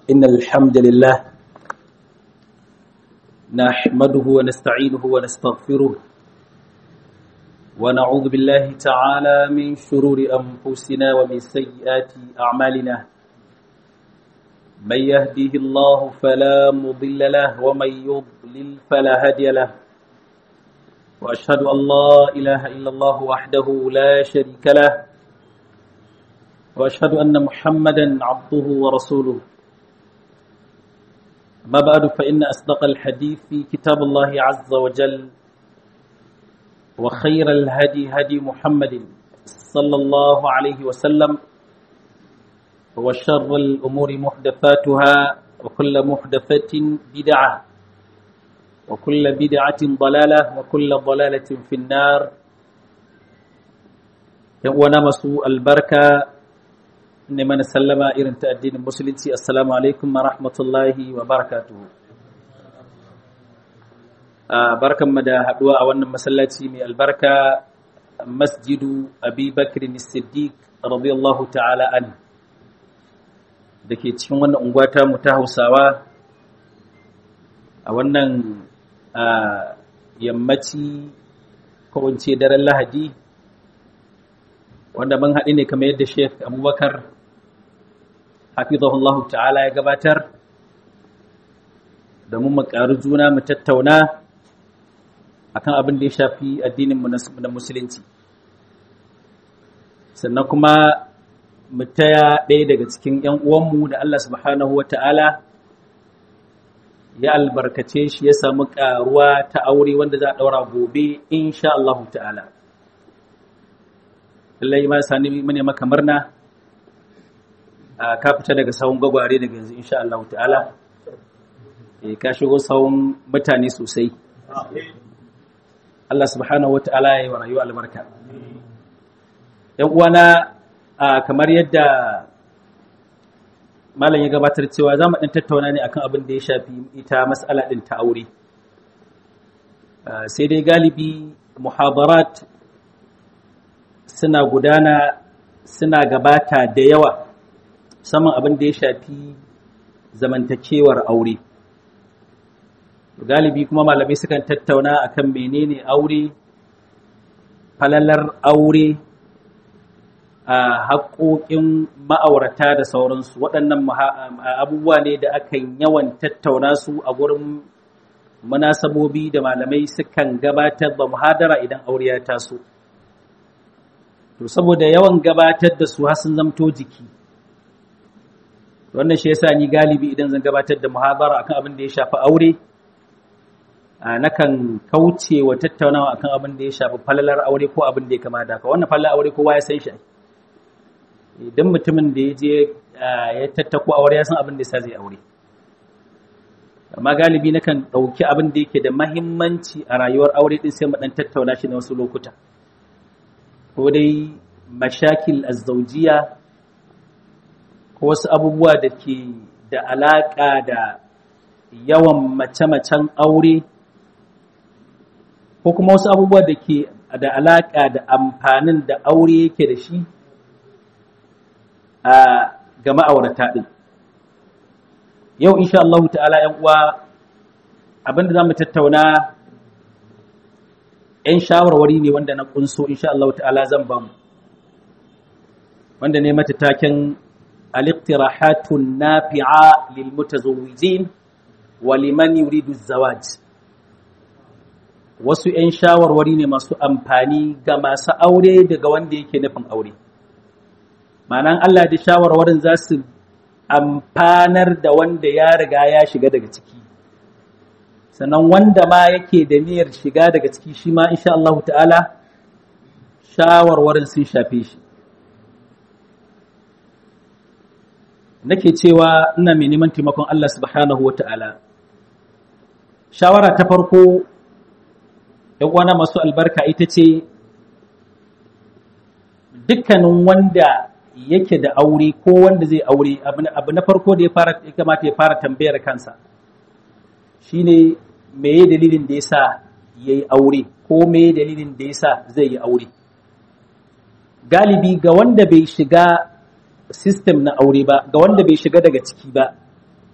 إن الحمد لله نحمده ونستعينه ونستغفره ونعوذ بالله تعالى من شرور أنفسنا ومن سيئات أعمالنا من يهده الله فلا مضل له ومن يضلل فلا هادي له وأشهد أن لا إله إلا الله وحده لا شريك له وأشهد أن محمدا عبده ورسوله ما بعد فإن أصدق الحديث في كتاب الله عز وجل وخير الهدي هدي محمد صلى الله عليه وسلم وشر الأمور محدثاتها وكل محدثة بدعة وكل بدعة ضلالة وكل ضلالة في النار ونمسوا البركة ne mana sallama irin ta addinin musulunci assalamu alaikum wa rahmatullahi wa barakatuhu barkanmu da haduwa a wannan masallaci mai albarka masjidu abi bakrin siddiq radiyallahu ta'ala an da ke cikin wannan unguwata mu ta hausawa a wannan yammaci kowance daren lahadi wanda mun haɗu ne kamar yadda sheikh abubakar hafizahullahu ta'ala ya gabatar da mu ƙaru juna mu tattauna akan abin da ya shafi addininmu na musulunci sannan kuma mu taya ɗaya daga cikin 'yan uwanmu da Allah subhanahu wa ta'ala ya albarkace shi ya samu ƙaruwa ta aure wanda za a ɗaura gobe insha Allah ta'ala lallai ma sani mune maka murna ka fita daga sahun gwagware daga yanzu insha Allah ta'ala ka shigo sahun mutane sosai Allah subhanahu wa ta'ala ya yi wa rayuwa albarka yan uwana kamar yadda malam ya gabatar cewa za mu ɗan tattauna ne akan abin da ya shafi ita mas'ala ɗin ta aure sai dai galibi muhabarat suna gudana suna gabata da yawa saman abin da ya shafi zamantakewar aure galibi kuma malamai sukan tattauna akan menene aure falalar aure a haƙoƙin ma'aurata da sauransu waɗannan abubuwa ne da akan yawan tattauna su a gurin munasabobi da malamai sukan gabatar da muhadara idan aure ya taso. to saboda yawan gabatar da su har sun zamto jiki wannan shi yasa ni galibi idan zan gabatar da muhabara akan abin da ya shafi aure nakan kauce wa tattaunawa akan abin da ya shafi falalar aure ko abin da ya kama da haka wannan falalar aure kowa ya san shi idan mutumin da ya je ya tattako aure ya san abin da yasa zai aure amma galibi nakan ɗauki abin da yake da mahimmanci a rayuwar aure din sai mu dan tattauna shi na wasu lokuta ko dai mashakil azzaujiya ko wasu abubuwa da ke da alaƙa da yawan mace-macen aure ko kuma wasu abubuwa da ke da alaƙa da amfanin da aure yake da shi a ga ma'aurata ɗin yau insha Allah ta'ala ‘yan uwa abinda za mu tattauna ‘yan shawarwari ne wanda na kunso insha Allah ta'ala zan ba mu wanda ne mata taken al-iqtirahatun nafi'a lil mutazawwijin wa liman yuridu zawaj wasu ‘yan shawarwari ne masu amfani ga masu aure daga wanda yake nufin aure ma'anan Allah da shawarwarin za su amfanar da wanda ya riga ya shiga daga ciki sannan wanda ma yake da niyyar shiga daga ciki shi ma insha Allah ta'ala shawarwarin sun shafe shi nake cewa ina mai neman taimakon Allah subhanahu wa ta'ala shawara ta farko uwana masu albarka ita ce dukkanin wanda yake da aure ko wanda zai aure abu na farko da ya kamata ya fara tambayar kansa shine meye dalilin da yasa yayi aure ko meye dalilin da yasa zai yi aure galibi ga wanda bai shiga system na aure ba ga wanda bai shiga daga ciki ba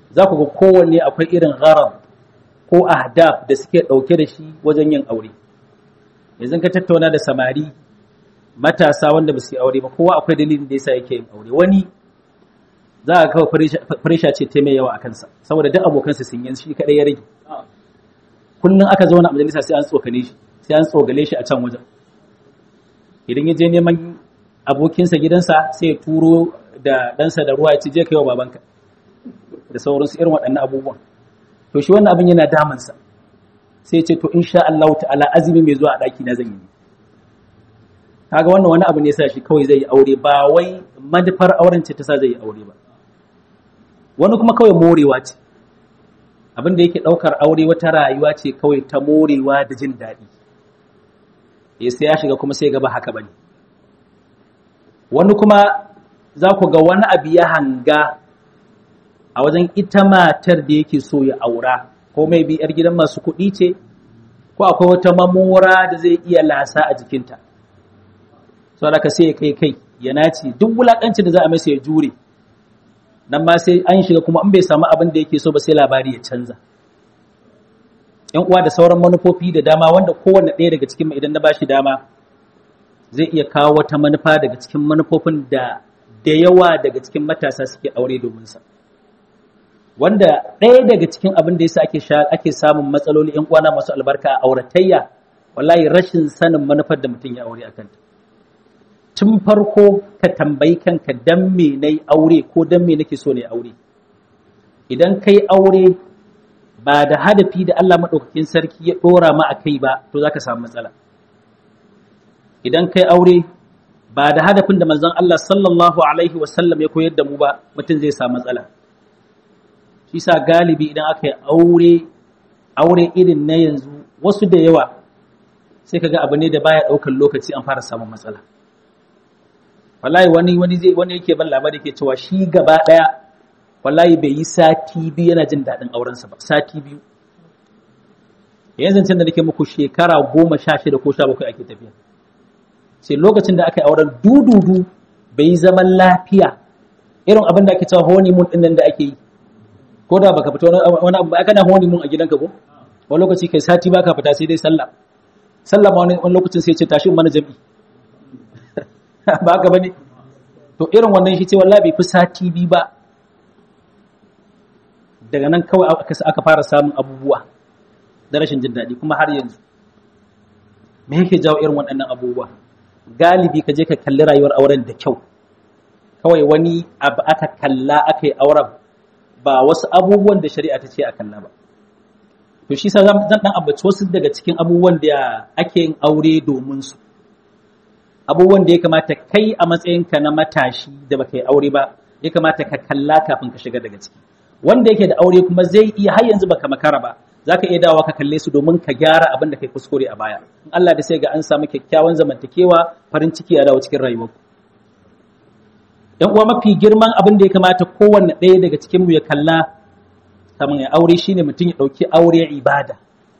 za ku ga kowanne akwai irin gharar ko ahdaf da suke ɗauke da shi wajen yin aure yanzu ka tattauna da samari matasa wanda ba su yi aure ba kowa akwai dalilin da yasa yake yin aure wani za a kawo farisha ce ta mai yawa a kansa saboda duk abokansa sun yi shi kadai ya rage kullum aka zauna a majalisa sai an tsokane shi sai an tsogale shi a can wajen idan ya je neman abokinsa gidansa sai ya turo da ɗansa da ruwa ya ci je ka yi wa babanka da sauransu irin waɗannan abubuwan to shi wannan abin yana damansa sai ce to insha Allah ta'ala azumi mai zuwa a ɗaki na zan yi kaga wannan wani abu ne sa shi kawai zai yi aure ba wai madafar auren ce ta sa zai yi aure ba wani kuma kawai morewa ce abin da yake ɗaukar aure wata rayuwa ce kawai ta morewa da jin daɗi ya sai ya shiga kuma sai gaba haka bane wani kuma za ku ga wani abu ya hanga a wajen ita matar da yake so ya aura ko mai bi yar gidan masu kuɗi ce ko akwai wata mamora da zai iya lasa a jikinta so da ka sai ya kai kai ya naci duk wulakanci da za a masa ya jure nan ma sai an shiga kuma an bai samu abin da yake so ba sai labari ya canza yan uwa da sauran manufofi da dama wanda kowanne ɗaya daga cikin idan na bashi dama zai iya kawo wata manufa daga cikin manufofin da da yawa daga cikin matasa suke aure domin sa wanda ɗaya daga cikin abin da yasa ake ake samun matsaloli yan uwana masu albarka a auratayya wallahi rashin sanin manufar da mutum ya aure akan ta tun farko ka tambayi kanka dan me nayi aure ko dan me nake so ne aure idan kai aure ba da hadafi da Allah madaukakin sarki ya dora ma akai ba to zaka samu matsala idan kai aure ba da hadafin da manzon Allah sallallahu alaihi wasallam ya koyar da mu ba mutum zai samu matsala shi sa galibi idan aka yi aure aure irin na yanzu wasu da yawa sai kaga abu ne da baya daukar lokaci an fara samun matsala wallahi wani wani zai wani yake ban labari yake cewa shi gaba daya wallahi bai yi sati biyu yana jin daɗin aurensa ba sati biyu yanzu can da nake muku shekara goma sha shida ko sha bakwai ake tafiya sai lokacin da aka yi auren dududu bai yi zaman lafiya irin abin da ake cewa honeymoon ɗin nan da ake yi ko da baka fita wani abu aka na honeymoon a gidanka ko wani lokaci kai sati baka fita sai dai sallah sallah ma wani lokacin sai ce tashi mana jami'i ba haka bane to irin wannan shi ce wallahi bai fi sati bi ba daga nan kawai aka fara samun abubuwa da rashin jin daɗi kuma har yanzu me yake jawo irin waɗannan abubuwa galibi ka je ka kalli rayuwar auren da kyau kawai wani abu aka kalla aka yi auren ba wasu abubuwan da shari'a ta ce a kalla ba to shi sa zan dan ambaci wasu daga cikin abubuwan da ake yin aure domin su abubuwan da ya kamata kai a matsayinka na matashi da baka yi aure ba ya kamata ka kalla kafin ka shiga daga ciki wanda yake da aure kuma zai iya har yanzu baka makara ba zaka iya dawowa ka kalle su domin ka gyara abin da kai kuskure a baya in Allah da sai ga an samu kyakkyawan zamantakewa farin ciki a dawo cikin rayuwarku yan uwa mafi girman abin da ya kamata kowanne ɗaya daga cikin mu ya kalla kamar ya aure shine mutum ya ɗauki aure ibada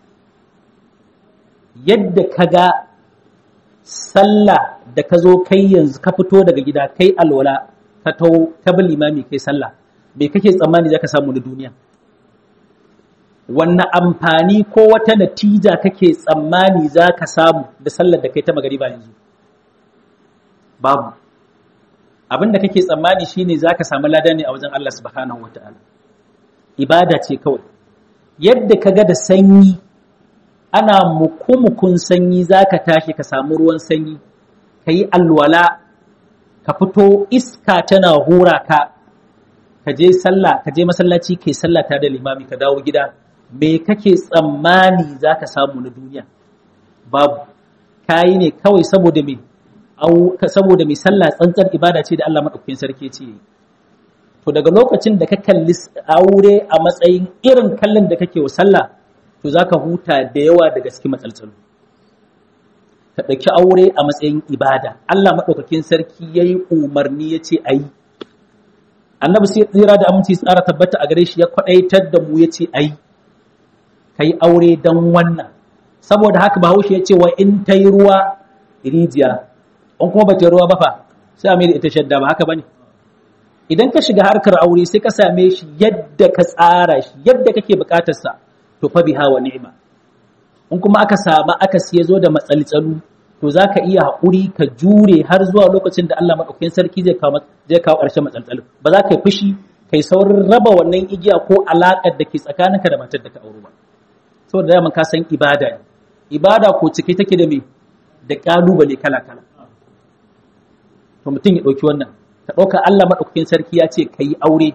yadda ka ga sallah da ka zo kai yanzu ka fito daga gida kai alwala ka tau ka bi limami kai sallah me kake tsammani zaka samu na duniya wanne amfani ko wata natija kake tsammani zaka samu da sallar da kai ta magariba yanzu babu abin da kake tsammani shine zaka samu lada ne a wajen Allah subhanahu wataala ibada ce kawai yadda kaga da sanyi ana mukumukun sanyi zaka tashi ka samu ruwan sanyi kayi alwala ka fito iska tana hura ka ka je sallah ka je masallaci kai sallah tare da limami ka dawo gida me kake tsammani zaka samu na duniya babu kayi ne kawai saboda me saboda mai sallah tsantsar ibada ce da Allah madaukakin sarki ce to daga lokacin da ka kalli aure a matsayin irin kallon da kake wa sallah to zaka huta da yawa daga cikin matsaltsalu ka ɗauki aure a matsayin ibada Allah madaukakin sarki yayi umarni yace ayi annabi sai tsira da aminci tsara tabbata a gare shi ya kwadaitar da mu yace ayi kai aure dan wannan saboda haka bahaushe ya ce wa in tayi ruwa rijiya in kuma bata ruwa ba fa sai a mai da ita shadda ba haka bane idan ka shiga harkar aure sai ka same shi yadda ka tsara shi yadda kake bukatarsa to fa biha wa ni'ma in kuma aka samu aka siya zo da matsaltsalu to za ka iya haƙuri ka jure har zuwa lokacin da Allah maɗaukakin sarki zai kawo zai kawo ƙarshen matsaltsalu ba za ka yi fushi kai saurin raba wannan igiya ko alaƙar da ke tsakaninka da matar da ka auro ba saboda daman ka san ibada ne ibada ko cike take da me da ƙalubale kala kala to mutum ya ɗauki wannan ka ɗauka Allah maɗaukakin sarki ya ce ka yi aure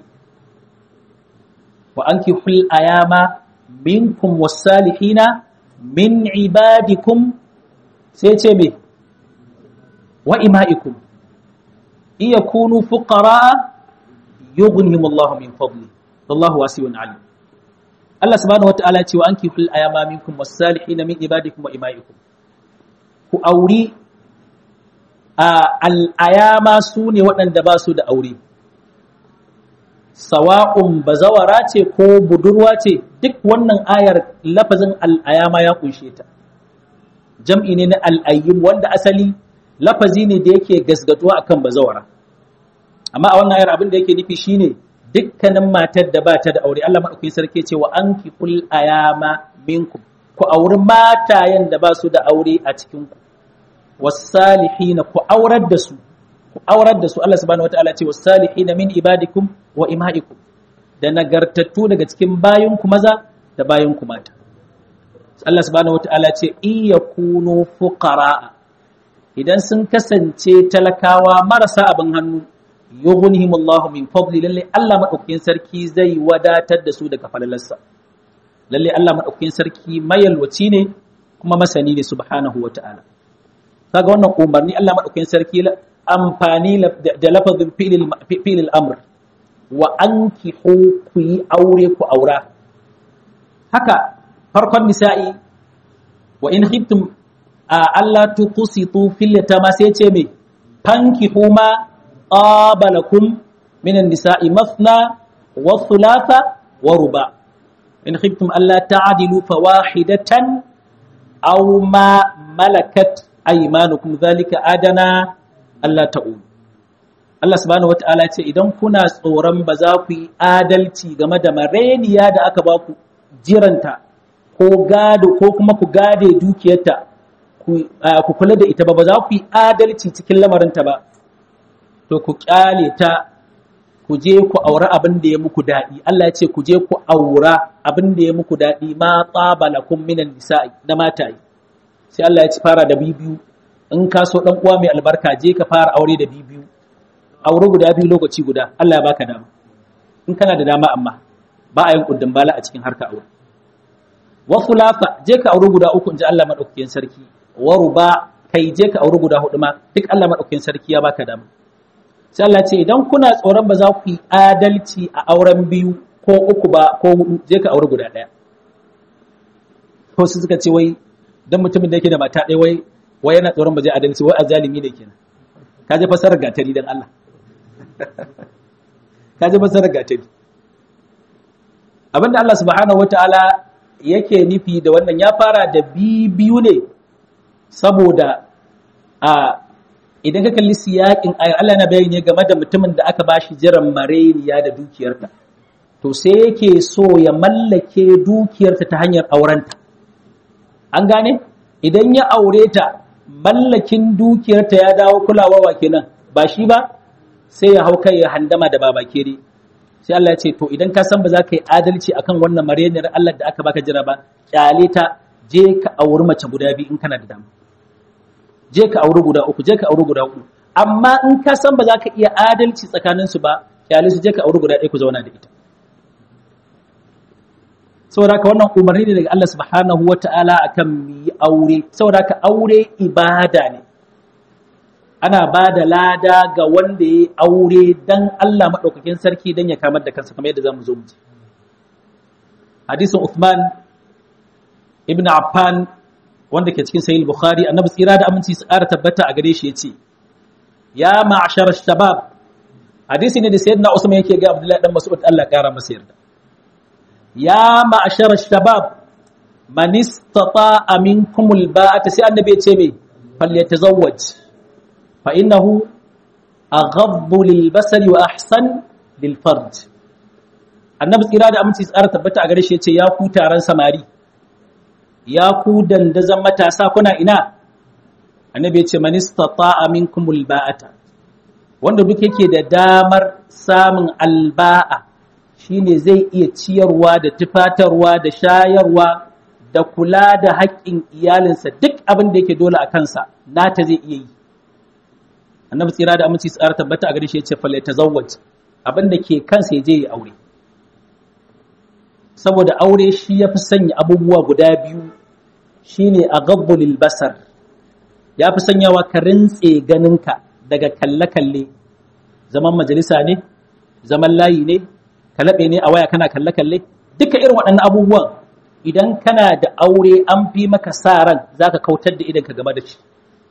wa anki hul ayama minkum wasalihina min ibadikum sai ce me wa ima'ikum iya kunu fuqara yughnihim Allah min fadli wallahu wasi'un alim Allah subhanahu wataala ce wa anki fil ayama minkum was-salihin min ibadikum wa ima'ikum ku auri a al-ayama sune waɗanda ba su da aure sawa'un bazawara ce ko budurwa ce duk wannan ayar lafazin al-ayama ya kunshe ta jam'i ne na al'ayyum wanda asali lafazi ne da yake gasgatuwa akan bazawara amma a wannan ayar abin da yake nufi shine dukkanin matar da ba ta da aure Allah madaukakin sarki ce wa anki kul ayama minkum ku auri matayen da ba su da aure a cikin ku wasalihina ku aurar da su ku aurar da su Allah subhanahu wataala ce wasalihina min ibadikum wa imaikum da nagartattu daga cikin bayinku maza da bayinku mata Allah subhanahu wata'ala ce iya kuno fuqara idan sun kasance talakawa marasa abin hannu yughnihimullahu min fadli lalle Allah madaukakin sarki zai wadatar da su daga falalarsa lalle Allah madaukakin sarki mayalwaci ne kuma masani ne subhanahu wata'ala kaga wannan umarni Allah madaukakin sarki amfani da lafazin fi'il amr wa ankihu ku yi aure ku aura haka farkon nisa'i wa in khiftum alla tuqsitu fil yatama sai ce me fankihu ma qabalakum minan nisa'i mathna wa thulatha wa ruba in khiftum alla ta'dilu fawahidatan aw ma malakat aymanukum dhalika adana alla ta'ul Allah subhanahu wata'ala ce idan kuna tsoron ba za ku yi adalci game da mareniya da aka ba ku jiranta ko gado ko kuma ku gade dukiyarta ku kula da ita ba ba za ku yi adalci cikin lamarinta ba to ku kyale ta ku je ku aura abin da ya muku daɗi Allah ya ce ku je ku aura abin da ya muku daɗi ma tsabala kun minan nisa'i na mataye sai Allah ya ci fara da bibiyu in ka so dan uwa mai albarka je ka fara aure da bibiyu aure guda biyu lokaci guda Allah ya baka dama in kana da dama amma ba a yin kuddin bala a cikin harka aure wasu lafa je ka auri guda uku in ji Allah maɗaukakin sarki waru ba kai je ka auri guda hudu ma duk Allah maɗaukakin sarki ya baka dama sai Allah ce idan kuna tsoron ba za ku yi adalci a auren biyu ko uku ba ko hudu je ka auri guda ɗaya ko su suka ce wai dan mutumin da yake da mata ɗaya wai wai yana tsoron ba zai adalci wai azalimi ne kenan ka je fasarar gatari dan Allah ka je fasarar gatari abinda Allah subhanahu wataala yake nufi da wannan ya fara da biyu ne saboda a idan ka kalli siyakin ayar Allah na bayani game da mutumin da aka bashi jiran mareniya da dukiyarta to sai yake so ya mallake dukiyarta ta hanyar aurenta an gane idan ya aure ta mallakin dukiyarta ya dawo kulawa wa kenan ba shi ba sai ya hau kai ya handama da babakere sai Allah ya ce to idan ka san ba za ka yi adalci akan wannan mareniyar Allah da aka baka jira ba kyale ta je ka auri mace guda biyu in kana da dama je ka auri guda uku je ka auri guda uku amma in ka san ba za ka iya adalci tsakanin su ba kyale su je ka auri guda ɗaya ku zauna da ita saboda ka wannan umarni ne daga Allah subhanahu wata'ala akan mu yi aure saboda ka aure ibada ne ana ba da lada ga wanda ya aure dan Allah maɗaukakin sarki don ya kamar da kansa kamar yadda za mu zo mu ji. Hadisin Uthman ibn Affan wanda ke cikin sahih Bukhari annabi tsira da aminci su ƙara tabbata a gare shi yace ya ma'ashar shabab hadisi ne da sayyidina Usman yake ga Abdullahi dan Mas'ud Allah ƙara masa yarda ya ma'ashar shabab man istata'a minkumul ba'ata sai annabi ya ce me falyatazawwaj فإنه aghaddu lil basari wa ahsan lil farj annabi tsira da aminci tsara tabbata a gare shi yace ya ku taron samari ya ku dandazan matasa kuna ina annabi yace man istata'a minkumul ba'ata wanda duk yake da damar samun alba'a shine zai iya ciyarwa da tufatarwa da shayarwa da kula da haƙƙin iyalinsa duk abin da yake dole a kansa nata zai iya yi annabi tsira da aminci tsara tabbata a gare shi yace fala tazawwaj abin da ke kansa ya je ya aure saboda aure shi ya fi sanya abubuwa guda biyu shine a gabbulil basar ya fi sanyawa ka rintse ganinka daga kalle-kalle zaman majalisa ne zaman layi ne kalaɓe ne a waya kana kalle-kalle duka irin waɗannan abubuwan idan kana da aure an fi maka sa ran za ka kautar da idanka game da shi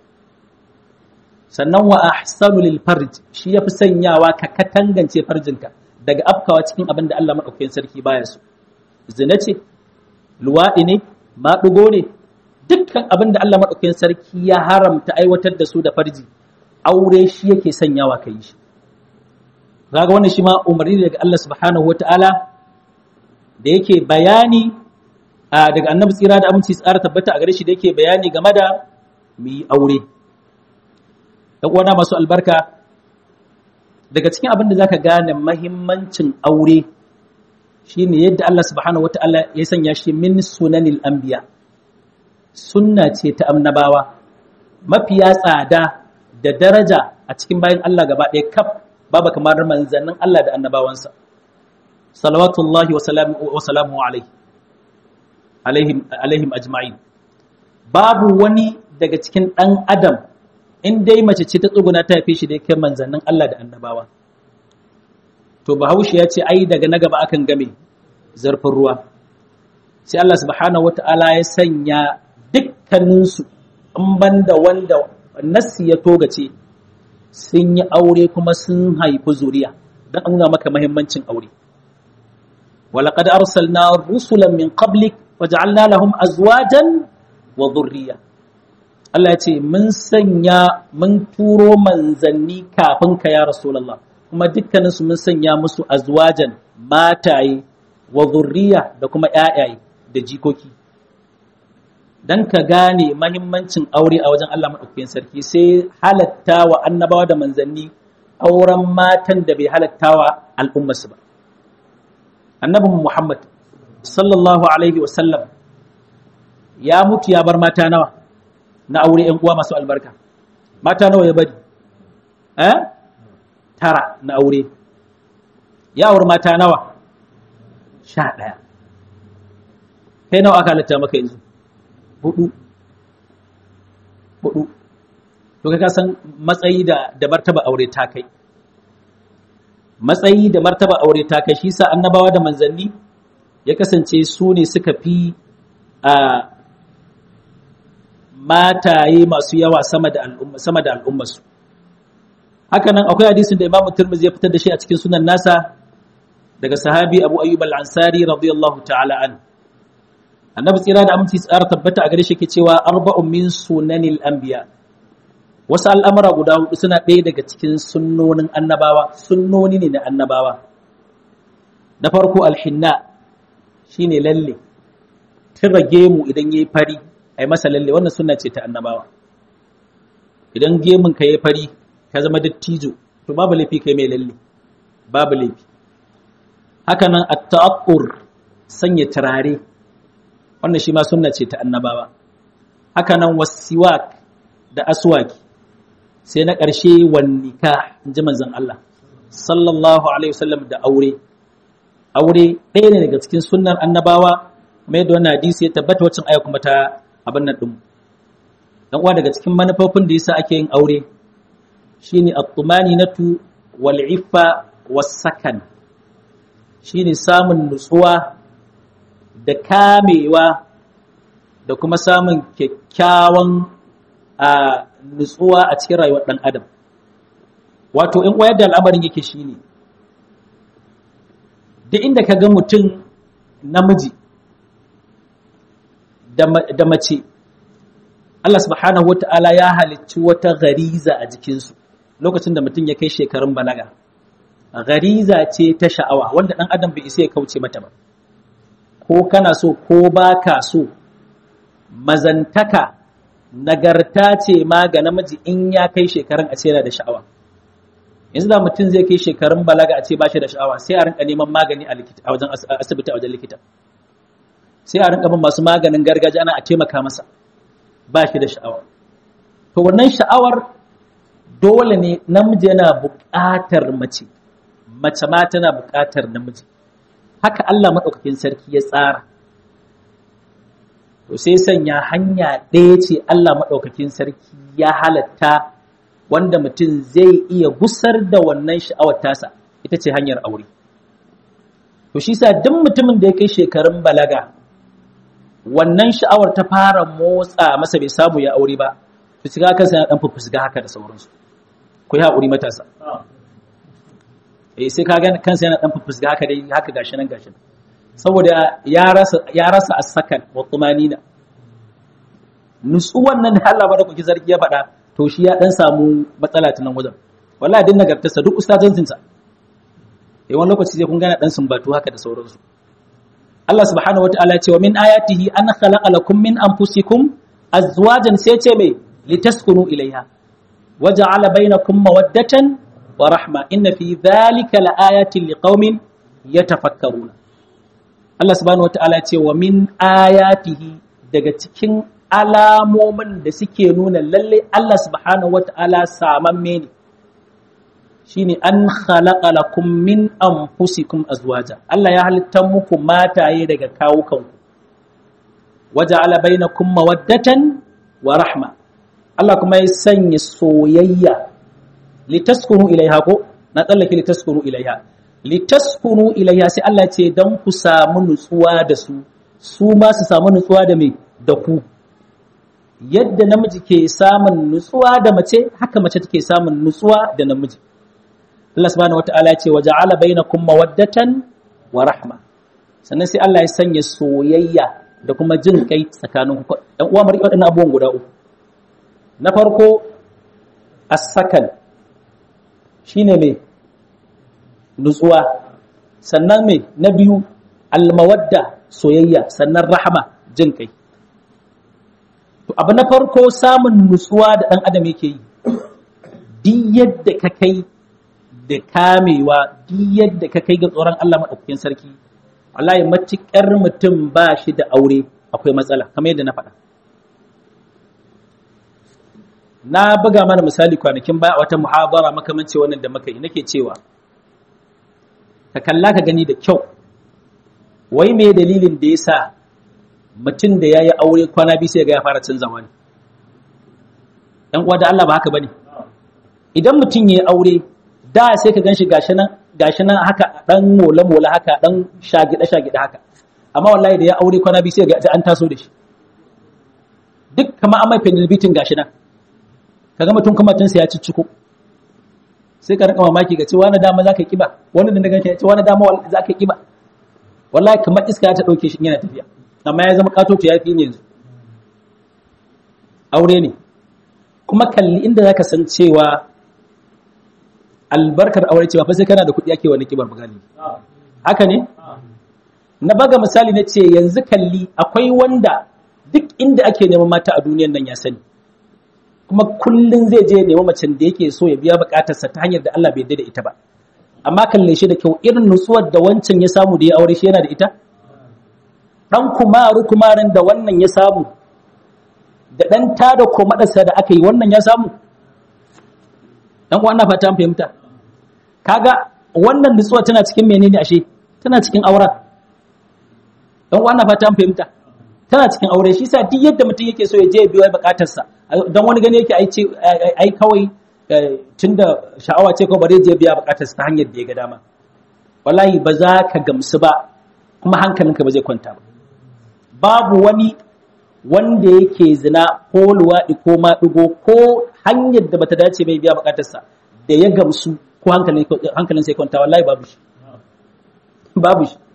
sannan wa ahsanu lil farj shi ya fi sanyawa ka katangance farjinka daga afkawa cikin abin da Allah maɗaukakin sarki baya so zina ce luwaɗi ne maɗugo ne dukkan abin da Allah maɗaukakin sarki ya haramta aiwatar da su da farji aure shi yake sanyawa ka yi shi kaga wannan shi ma umarni daga Allah subhanahu wata'ala da yake bayani daga annabi tsira da aminci tsara tabbata a gare shi da yake bayani game da mu yi aure ɗan uwana masu albarka daga cikin abin da zaka gane mahimmancin aure shine yadda Allah subhanahu wata'ala ya sanya shi min sunanil anbiya sunna ce ta annabawa mafiya tsada da daraja a cikin bayan Allah gaba ɗaya kaf babu kamar manzannin Allah da annabawansa salawatullahi wa salamu alaihi alaihim alaihim ajma'in babu wani daga cikin ɗan adam in dai mace ce ta tsuguna ta haife shi da yake manzannin Allah da annabawa to bahaushe ya ce ai daga na gaba akan game zarfin ruwa sai Allah subhanahu wata'ala ya sanya dukkaninsu in banda wanda nassi ya togace sun yi aure kuma sun haifi zuriya don an nuna maka mahimmancin aure ولقد أرسلنا رسلا من قبلك وجعلنا لهم أزواجا وذرية Allah ya ce mun sanya mun turo manzanni kafin ka ya Rasulullah kuma dukkaninsu mun sanya musu azwajan mataye wa zurriya da kuma ƴaƴaye da jikoki dan ka gane mahimmancin aure a wajen Allah madaukakin sarki sai halatta wa annabawa da manzanni auren matan da bai halatta wa al'ummarsu ba annabi Muhammad sallallahu alaihi wa sallam ya mutu ya bar mata nawa na aure ƴan uwa masu albarka mata nawa ya bari eh tara na aure ya aure mata nawa sha ɗaya kai nawa aka halatta maka yanzu hudu hudu to ka san matsayi da da martaba aure ta kai matsayi da martaba aure ta kai shi sa annabawa da manzanni ya kasance su ne suka fi a mataye masu yawa sama da al'umma sama da al'ummarsu haka nan akwai hadisin da Imam Tirmidhi ya fitar da shi a cikin sunan nasa daga sahabi Abu Ayyub al-Ansari radiyallahu ta'ala an annabi tsira da aminci tsara tabbata a gare shi ke cewa arba'un min sunanil anbiya wasu al'amura guda hudu suna ɗaya daga cikin sunnonin annabawa sunnoni ne na annabawa na farko alhinna shine lalle tira gemu idan yayi fari ai masa lalle wannan sunna ce ta annabawa idan gemun ka yayi fari ka zama dattijo to babu laifi kai mai lalle babu laifi haka nan at-ta'aqqur sanya turare wannan shi ma sunna ce ta annabawa haka nan wasiwak da aswaki sai na ƙarshe wannika in ji manzon Allah sallallahu alaihi wasallam da aure aure ɗaya ne daga cikin sunnar annabawa kuma yadda wannan hadisi ya tabbata wacin aya kuma ta abin nan ɗin dan uwa daga cikin manufofin da yasa ake yin aure shine at-tumaninatu wal iffa was sakan shine samun nutsuwa da kamewa da kuma samun kyakkyawan a nutsuwa a cikin rayuwar ɗan adam wato in wayar da al'amarin yake shine duk inda ka ga mutum namiji da mace Allah subhanahu wata'ala ya halicci wata gariza a jikinsu lokacin da mutum ya kai shekarun balaga gariza ce ta sha'awa wanda ɗan adam bai isa ya kauce mata ba ko kana so ko ba ka so mazantaka nagarta ce ma ga namiji in ya kai shekarun a yana da sha'awa yanzu da mutum zai kai shekarun balaga a ce ba shi da sha'awa sai a rinka neman magani a wajen asibiti a wajen likita sai a rinka bin masu maganin gargajiya ana a taimaka masa ba shi da sha'awa to wannan sha'awar dole ne namiji yana buƙatar mace mace ma tana buƙatar namiji haka Allah maɗaukakin sarki ya tsara to sai sanya hanya ɗaya ce Allah maɗaukakin sarki ya halatta wanda mutum zai iya gusar da wannan sha'awar tasa ita ce hanyar aure to shi sa duk mutumin da ya kai shekarun balaga wannan sha'awar ta fara motsa masa bai samu ya aure ba to shiga kansa yana dan fufusga haka da sauransu ku yi haƙuri matasa eh sai ka ga kansa yana dan fufusga haka dai haka gashi nan gashi saboda ya rasa ya rasa as-sakan wa tumanina nutsuwan nan da Allah ba da kuki zargi ya faɗa to shi ya dan samu matsala ta nan wajen wallahi din nagartarsa duk ustazancin sa eh wani lokaci sai kun gana dan sumbatu haka da sauransu Allah subhanahu wataala ce wa min ayatihi an khalaqa lakum min anfusikum azwajan sai ce me litaskunu ilaiha waja'ala bainakum mawaddatan wa rahma inna fi dhalika laayatin liqaumin yatafakkaruna Allah subhanahu wataala ce wa min ayatihi daga cikin alamomin da suke nuna lalle Allah subhanahu wataala samamme ne shine an khalaqa lakum min anfusikum azwaja Allah ya halitta muku mataye daga kawukanku waja'ala bainakum mawaddatan wa rahma Allah kuma ya sanya soyayya litaskunu ilaiha ko na tsallake litaskunu ilaiha litaskunu ilaiha sai Allah ce dan ku samu nutsuwa da su su ma su samu nutsuwa da me da ku yadda namiji ke samun nutsuwa da mace haka mace take samun nutsuwa da namiji Allah subhanahu wata'ala ya ce wa ja'ala bainakum mawaddatan wa rahma sannan sai Allah ya sanya soyayya da kuma jin kai tsakanin ku ɗan uwa mari waɗannan abubuwan guda uku na farko as-sakan shine me nutsuwa sannan me na biyu al-mawadda soyayya sannan rahama jin kai to abu na farko samun nutsuwa da ɗan adam yake yi duk yadda ka kai da kamewa duk yadda ka kai ga tsoron Allah maɗaukakin sarki wallahi matuƙar mutum ba shi da aure akwai matsala kamar yadda na faɗa na buga mana misali kwanakin baya a wata muhabara makamanci wannan da muka yi nake cewa ka kalla ka gani da kyau wai me dalilin da ya sa mutum da ya yi aure kwana biyu sai ga ya fara canza wani ‘yan uwa da Allah ba haka ba ne idan mutum ya yi aure da sai ka gan shi gashi nan haka ɗan mola-mola haka ɗan shagida-shagida haka amma wallahi da ya aure kwana biyu sai ga an taso da shi duk kama an mai penalbitin gashi nan ka ga mutum kamatinsa ya cicciko sai ka rika mamaki ga ce wani dama za ka kiba wani da daga ce wani dama za ka kiba wallahi kamar iska ta ɗauke shi yana tafiya amma ya zama katoto ya fi ne yanzu aure ne kuma kalli inda za ka san cewa albarkar aure cewa fa sai kana da kuɗi ake wani kibar magani haka ne na baga misali na ce yanzu kalli akwai wanda duk inda ake neman mata a duniyan nan ya sani kuma kullun zai je neman macen da yake so ya biya bukatarsa ta hanyar da Allah bai yarda da ita ba amma kalle shi da kyau irin nutsuwar da wancan ya samu da ya aure shi yana da ita dan kumaru kumarin da wannan ya samu da dan tada komadarsa da aka yi wannan ya samu dan uwa na fata an fahimta kaga wannan nutsuwa tana cikin menene ashe tana cikin aura dan uwa na fata an fahimta tana cikin aure shi sa duk yadda mutum yake so ya je biyo bukatarsa dan wani gane yake ai ce ai kawai tunda sha'awa ce ko bare je biya bukatarsa ta hanyar da ya ga dama wallahi ba za ka gamsu ba kuma hankalinka ba zai kwanta ba babu wani wanda yake zina ko luwaɗi ko maɗigo ko hanyar da bata dace bai biya bukatarsa da ya gamsu ko hankalin sai kwanta wallahi babu shi babu shi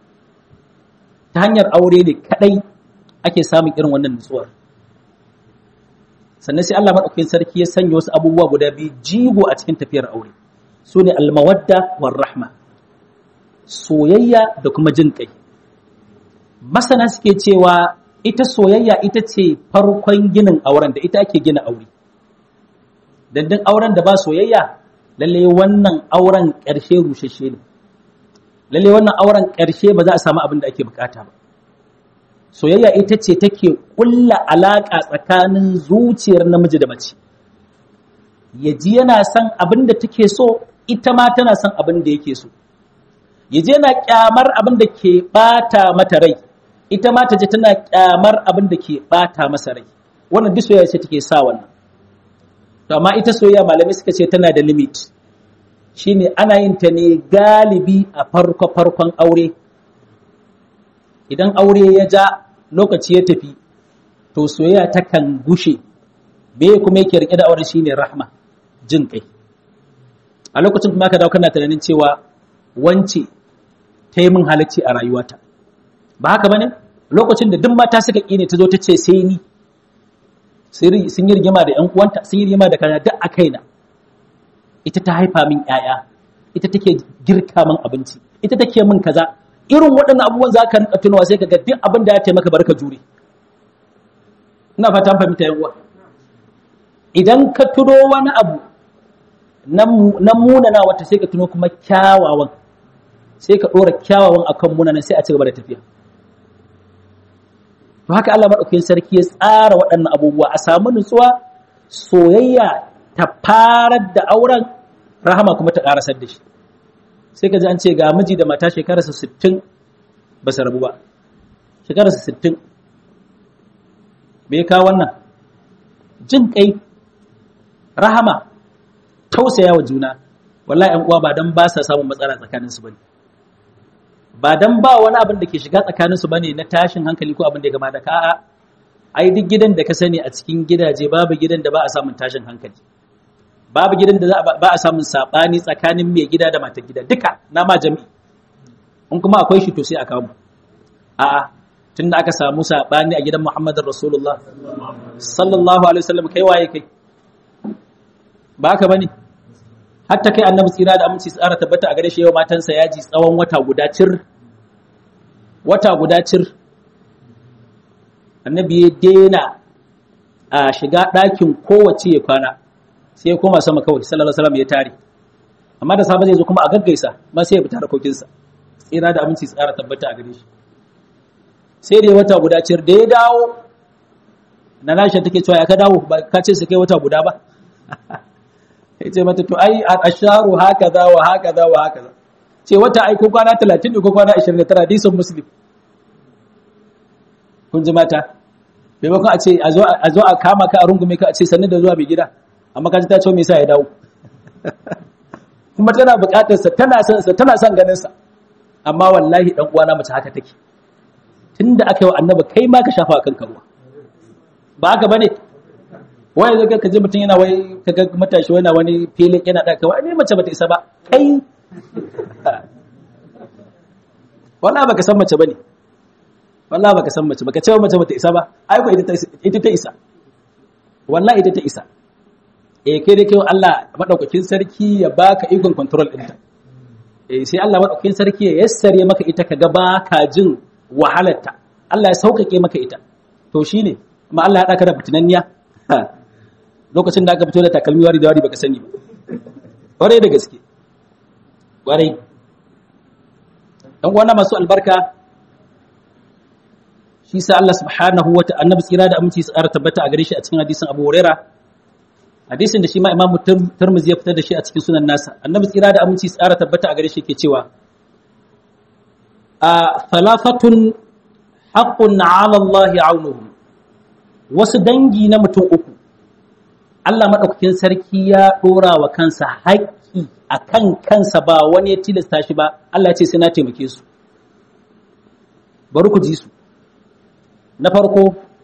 ta hanyar aure ne kadai ake samun irin wannan nutsuwar sannan sai Allah madaukakin sarki ya sanya wasu abubuwa guda biyu jigo a cikin tafiyar aure su ne almawadda war rahma soyayya da kuma jin kai masana suke cewa ita soyayya ita ce farkon ginin auren da ita ake gina aure dandin auren da ba soyayya lalle wannan auren ƙarshe rushashe ne lalle wannan auren ƙarshe ba za a samu abin da ake bukata ba soyayya ita ce take ƙulla alaƙa tsakanin zuciyar namiji da mace ya ji yana son abin da take so ita ma tana son abin da yake so ya je yana kyamar abin da ke bata mata rai ita ma ta je tana kyamar abin da ke bata masa rai wannan duk soyayya ce take sa wannan to amma ita soyayya malamai suka ce tana da limit shine ana yin ta ne galibi a farko farkon aure idan aure ya ja lokaci ya tafi to soyayya ta kan gushe me kuma yake rike da auren shine rahma jin kai a lokacin kuma ka dawo kana tunanin cewa wance ta yi min halacci a rayuwata ba haka bane lokacin da duk mata suka ƙi ne ta zo ta ce sai ni sun yi rigima da 'yan uwanta sun yi rigima da kana duk a kaina ita ta haifa min 'ya'ya ita take girka min abinci ita take min kaza irin waɗannan abubuwan za ka rinka tunawa sai ka ga duk abin da ya taimaka barka jure ina fata fahimta yan uwa idan ka tuno wani abu na munana wata sai ka tuno kuma kyawawan sai ka ɗora kyawawan akan munanan sai a ci gaba da tafiya to haka Allah maɗaukakin sarki ya tsara waɗannan abubuwa a samu nutsuwa soyayya ta farar da auren rahama kuma ta ƙarasar da shi sai ka ji an ce ga miji da mata shekararsa sittin ba su rabu ba shekararsa sittin bai kawo wannan jin kai rahama tausaya wa juna wallahi ƴan uwa ba dan ba sa samun matsala tsakanin su bane ba dan ba wani abin da ke shiga tsakanin su bane na tashin hankali ko abin da ya gama da ka'a ai duk gidan da ka sani a cikin gidaje babu gidan da ba a samun tashin hankali babu gidan da ba a samun sabani tsakanin mai gida da matar gida duka na ma jami'i in kuma akwai shi to sai a kawo a'a tunda aka samu sabani a gidan Muhammadin Rasulullah sallallahu alaihi wasallam kai waye kai ba haka bane hatta kai annabi tsira da aminci tsara tabbata a gare shi yau matansa yaji tsawon wata guda cir wata guda cir annabi ya dena a shiga ɗakin kowace ya kwana sai ya koma sama kawai sallallahu alaihi wasallam ya tare amma da safe zai zo kuma a gaggaisa ma sai ya fita harkokinsa tsira da aminci tsara tabbata a gare shi sai da wata guda cir da ya dawo na nashin take cewa ya ka dawo ba ka ce su kai wata guda ba ya ce mata to ai asharu haka za wa haka za wa haka za ce wata ai ko kwana 30 ne ko kwana 29 hadisin muslim kun ji mata maimakon a ce a zo a kama ka a rungume ka a ce sannu da zuwa mai gida amma ka ji ta ce me yasa ya dawo kuma tana buƙatar sa tana son sa tana son ganin sa amma wallahi dan uwana mace haka take tunda aka yi wa annabi kai ma ka shafa kanka ruwa ba haka bane wai zai ka ji mutum yana wai kaga matashi wani wani filin yana da kawai ne mace bata isa ba kai wallahi baka san mace bane wallahi baka san mace baka ce mace bata isa ba ai ko ita ta isa wallahi ita ta isa eh kai da kai Allah madaukakin sarki ya baka ikon control ɗinta eh sai Allah madaukakin sarki ya yassare maka ita kaga baka jin wahalarta Allah ya sauƙaƙe maka ita to shine amma Allah ya daka da fitinanniya lokacin da aka fito da takalmi wari da wari baka sani ba ƙwarai da gaske ƙwarai ɗan uwana masu albarka shi sa Allah subhanahu wa ta'ala annabi tsira da aminci su ƙara tabbata a gare shi a cikin hadisin Abu Huraira hadisin da shi ma Imam Tirmidhi ya fitar da shi a cikin sunan nasa annabi tsira da aminci su ƙara tabbata a gare shi ke cewa a falafatun haqqun 'ala Allah 'aunuhum wasu dangi na mutum uku Allah maɗaukakin sarki ya ɗora wa kansa haƙƙi a kan kansa ba wani ya tilasta shi ba Allah ce sai na taimake su bari ku ji su na farko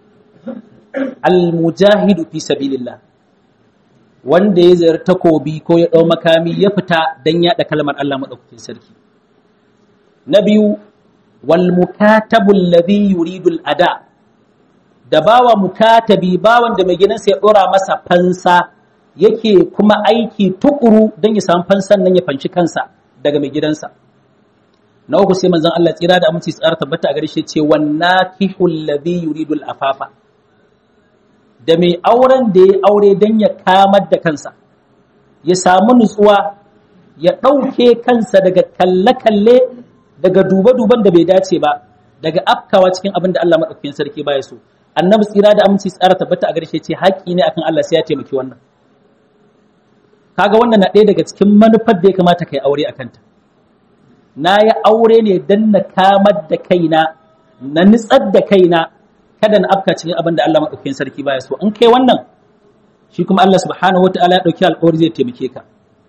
almujahidu fi sabilillah wanda ya zayar takobi ko ya ɗau makami ya fita don yaɗa kalmar Allah maɗaukakin sarki na biyu wal mukatabul ladhi yuridul ada da bawa mukatabi bawan da mai gidansa ya dora masa fansa yake kuma aiki tukuru don ya samu fansan nan ya fanshi kansa daga mai gidansa na uku sai manzon Allah tsira da aminci tsara tabbata a gare shi ce wannakihul ladhi yuridul afafa da mai auren da ya aure don ya kamar da kansa ya samu nutsuwa ya ɗauke kansa daga kalle-kalle daga duba-duban da bai dace ba daga afkawa cikin abin da Allah maɗaukakin sarki baya so annabi tsira da aminci tsara tabbata a garshe ce haƙƙi ne akan Allah sai ya taimaki wannan kaga wannan na ɗaya daga cikin manufar da ya kamata kai aure a kanta na yi aure ne don na kamar da kaina na nitsar da kaina kada na afka cikin abin da Allah maɗaukakin sarki baya so in kai wannan shi kuma Allah subhanahu wataala ya ɗauki alƙawari zai taimake ka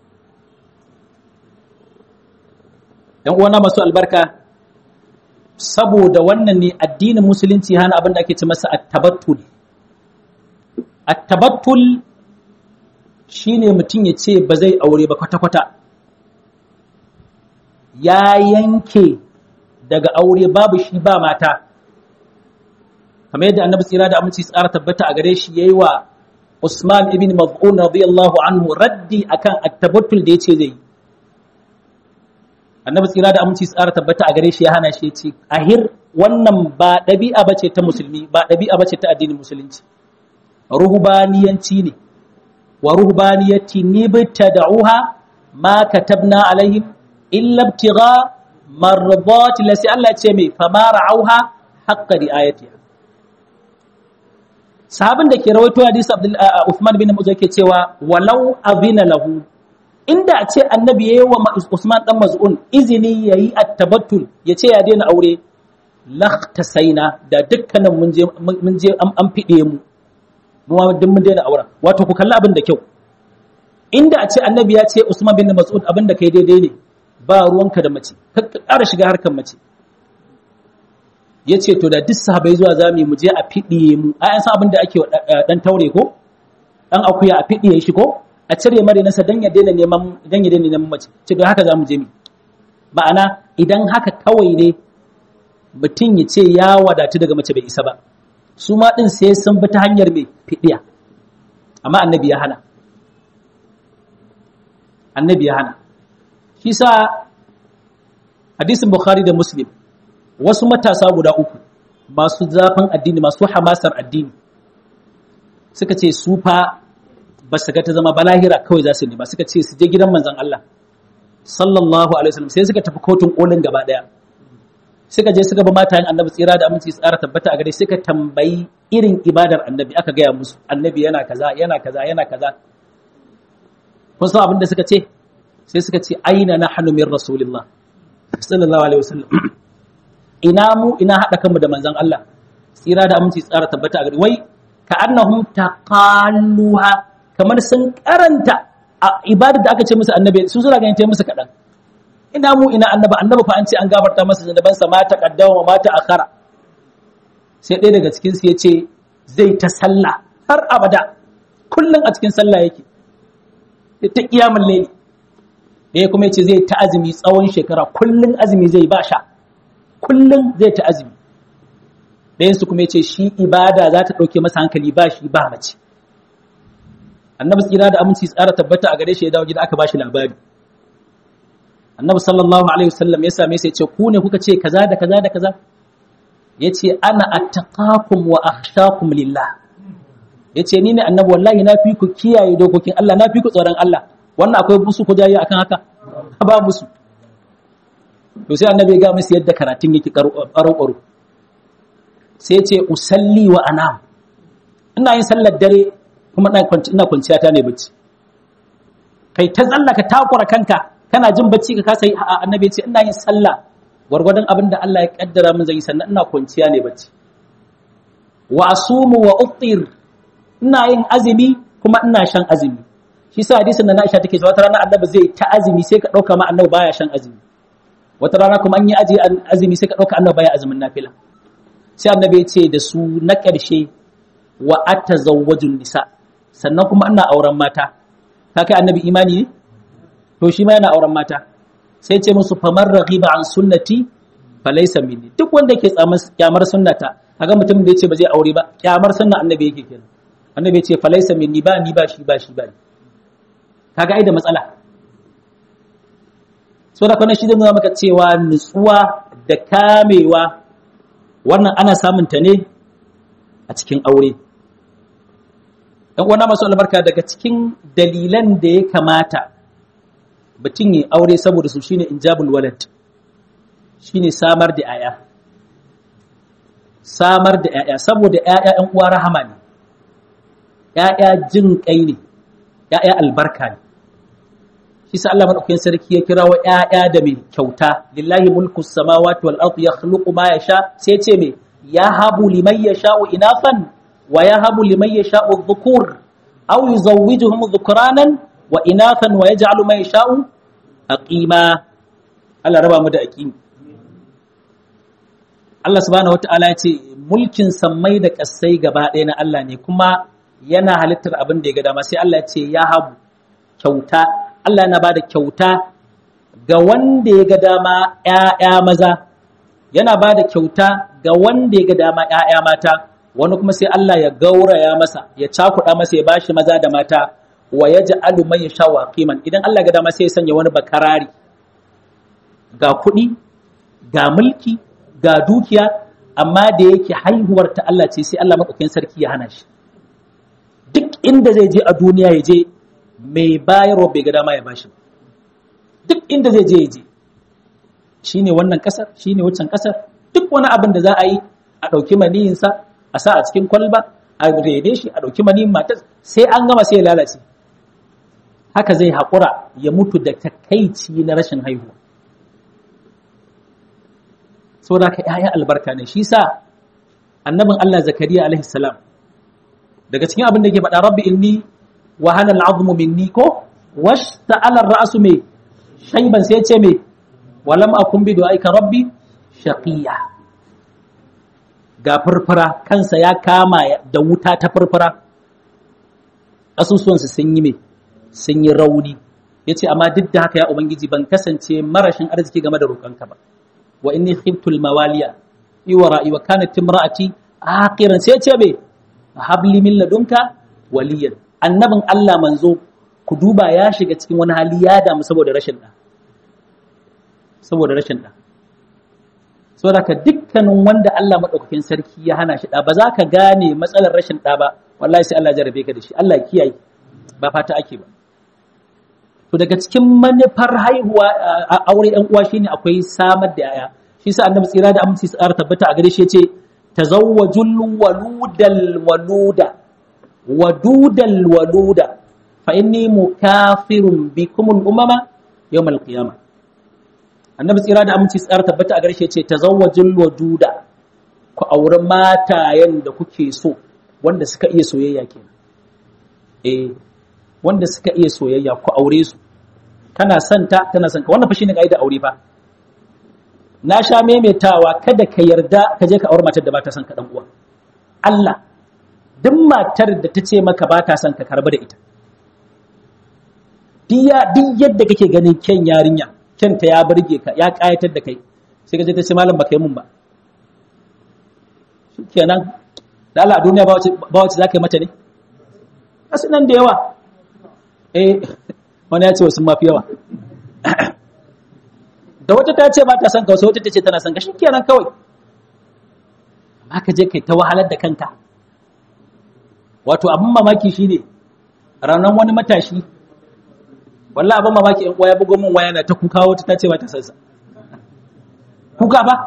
‘yan uwana masu albarka saboda wannan ne addinin musulunci hana abin da ake ce masa attabattul attabattul shi ne mutum ya ce ba zai aure ba kwata-kwata ya yanke daga aure babu shi ba mata kamar yadda annabi tsira da aminci tsara tabbata a gare shi yayi wa Usman ibn Maz'un radiyallahu anhu raddi akan attabattul da yace zai yi annabi tsira da aminci tsara tabbata a gare shi ya hana shi ce ahir wannan ba ɗabi'a bace ta musulmi ba ɗabi'a bace ta addinin musulunci ruhbaniyanci ne wa ruhbaniyati nibtada'uha ma katabna alaihim illa ibtigha mardat lasi Allah ce mai fama ra'auha haqqa riayatiha sahabin da ke rawaito hadisi Abdul Uthman bin Maz'un ke cewa walau azina lahu inda a ce annabi ya yi wa Usman ɗan maz'un izini ya yi attabattul ya ce ya daina aure saina da dukkanin mun je an fiɗe mu mu duk mun daina auren wato ku kalli abin da kyau inda a ce annabi ya ce Usman bin Mas'ud abin da kai daidai ne ba ruwanka da mace ka ƙara shiga harkar mace ya ce to da duk sahabai zuwa zami mu je a fiɗiye mu a yan san abin da ake ɗan taure ko ɗan akuya a fiɗiye shi ko a cire mare nasa dan ya daina neman dan ya daina neman mace ce don haka zamu je mi ma'ana idan haka kawai ne mutum ya ce ya wadatu daga mace bai isa ba su ma din sai sun bi ta hanyar mai fidiya amma annabi ya hana annabi ya hana shi sa hadisin bukhari da muslim wasu matasa guda uku masu zafin addini masu hamasar addini suka ce su fa ba su ga ta zama balahira kawai za su nema suka ce su je gidan manzon Allah sallallahu alaihi wasallam sai suka tafi kotun kolin gaba daya suka je suka ba matayen annabi tsira da aminci tsara tabbata a gare suka tambayi irin ibadar annabi aka gaya musu annabi yana kaza yana kaza yana kaza kun san abin da suka ce sai suka ce aina nahnu min rasulillah sallallahu alaihi wasallam ina mu ina hada kanmu da manzon Allah tsira da aminci tsara tabbata a gare wai ka annahum taqalluha kamar sun karanta a ibadar da aka ce musu annabi su suna ganin ta musu kaɗan ina mu ina annaba annaba fa an ce an gafarta masa zanabansa ma ta kaddama ma ta akhara sai ɗaya daga cikin su yace zai ta sallah har abada kullun a cikin sallah yake ta kiyamul layli ɗaya kuma yace zai ta azumi tsawon shekara kullun azumi zai ba sha kullun zai ta azumi ɗayan su kuma yace shi ibada za ta ɗauke masa hankali ba shi ba mace annabi tsira da aminci tsara tabbata a gare shi ya dawo gida aka bashi labari annabi sallallahu alaihi wasallam ya same sai ya ce ku ne kuka ce kaza da kaza da kaza yace ana attaqakum wa akhshakum lillah yace ni ne annabi wallahi na fi ku kiyaye dokokin Allah na fi ku tsoron Allah wannan akwai musu ku jayi akan haka ba musu to sai annabi ya ga musu yadda karatun yake karo karo sai ya ce usalli wa anam ina yin sallar dare kuma ina kwanciya ta ne bacci kai ta tsallaka takura kanka kana jin bacci ka kasa yi annabi ce ina yin sallah gwargwadon abin da Allah ya kaddara min zai sannan ina kwanciya ne bacci wa asumu wa uftir ina yin azumi kuma ina shan azumi shi sa hadisin da na Aisha take cewa wata rana annabi zai ta azumi sai ka dauka ma annabi baya shan azumi wata rana kuma an yi aji azumi sai ka dauka annabi baya azumin nafila sai annabi ya ce da su na ƙarshe wa atazawwajun nisa sannan kuma ina auren mata ka kai annabi imani ne to shi ma yana auren mata sai ce musu famar raghiba an sunnati falaysa minni duk wanda yake kyamar sunnata kaga mutum da yace ba zai aure ba kyamar sunna annabi yake kenan annabi yace falaysa minni ba ni ba shi ba shi ba ni kaga ai da matsala so da kana shi zai nuna maka cewa nutsuwa da kamewa wannan ana samun ta ne a cikin aure ɗan uwana masu albarka daga cikin dalilan da ya kamata mutum ya aure saboda su shine injabul walad shine samar da 'ya'ya samar da 'ya'ya saboda 'ya'ya ɗan uwa rahama ne 'ya'ya jin kai ne 'ya'ya albarka ne shi sa Allah madaukakin sarki ya kira wa 'ya'ya da mai kyauta lillahi mulku samawati wal ardi yakhluqu ma yasha sai ce me yahabu liman yasha'u inafan wa yahabu liman yasha'u dhukur aw yuzawwijuhum dhukranan wa inathan wa yaj'alu man yasha'u aqima Allah raba mu da aqimi Allah subhanahu wata'ala ya ce mulkin sammai da ƙasai gaba ɗaya na Allah ne kuma yana halittar abin da ya ga dama sai Allah ya ce ya habu kyauta Allah yana bada kyauta ga wanda ya ga dama ƴaƴa maza yana bada kyauta ga wanda ya ga dama ƴaƴa mata wani kuma sai Allah ya gauraya masa ya cakuɗa masa ya bashi maza da mata wa yaj'alu man yasha qiman idan Allah ya ga dama sai ya sanya wani bakarari ga kuɗi ga mulki ga dukiya amma da yake haihuwar ta Allah ce sai Allah maɗaukakin sarki ya hana shi duk inda zai je a duniya ya je mai bayarwa bai ga dama ya bashi duk inda zai je ya je shine wannan kasar shine waccan kasar duk wani abin da za a yi a ɗauki maniyinsa a sa a cikin kwalba a rede shi a ɗauki maniyin matar sai an gama sai ya lalace haka zai haƙura ya mutu da takaici na rashin haihuwa saboda ka ‘ya'ya albarka ne shi sa annabin Allah zakariya alaihi salam daga cikin abin da ke faɗa rabbi inni wa hana al'azmu minni ko wash ta'alar ra'asu mai shaiban sai ce mai walam akun bi du'aika rabbi shaqiya ga furfura kansa ya kama da wuta ta furfura asusuwansu sun yi mai sun yi rauni yace amma duk da haka ya ubangiji ban kasance marashin arziki game da roƙonka ba wa inni khiftu al-mawaliya iwara'i wa kanat imra'ati aqiran sai ce be habli min ladunka waliyan annabin Allah manzo ku duba ya shiga cikin wani hali ya damu saboda rashin da saboda rashin da saboda ka dukkanin wanda Allah madaukakin sarki ya hana shi da ba za ka gane matsalar rashin da ba wallahi sai Allah ya jarabe ka da shi Allah ya kiyaye ba fata ake ba to daga cikin manufar haihuwa a aure ɗan uwa shine akwai samar da yaya shi sa annabi tsira da aminci tsara tabbata a gare shi yace tazawwajul waludal waluda wadudal waluda fa inni mukafirun bikum al umama yawm al qiyama annabi tsira da aminci tsara tabbata a gare shi yace tazawwajul waduda ku aure matayen da kuke so wanda suka iya soyayya kenan eh wanda suka iya soyayya ku aure su kana son ta tana son ka wannan fa shine kaida aure fa na sha maimaitawa kada ka yarda ka je ka aure matar da ba ta son ka dan uwa Allah duk matar da ta ce maka ba ta son ka karba da ita diya duk yadda kake ganin kyan yarinya kyanta ya burge ka ya kayatar da kai sai ka je ta ce malam baka yi mun ba shikenan da Allah a duniya ba wace ba wace zaka yi mata ne asu nan da yawa eh wani ya ce wasu mafi yawa da wata ta ce ba ta son ka wasu wata ta ce tana son ka shikenan kawai amma ka je kai ta wahalar da kanka wato abin mamaki shine ranar wani matashi wallahi abin mamaki in ya bugo min waya na ta kuka wata ta ce ba ta son sa kuka ba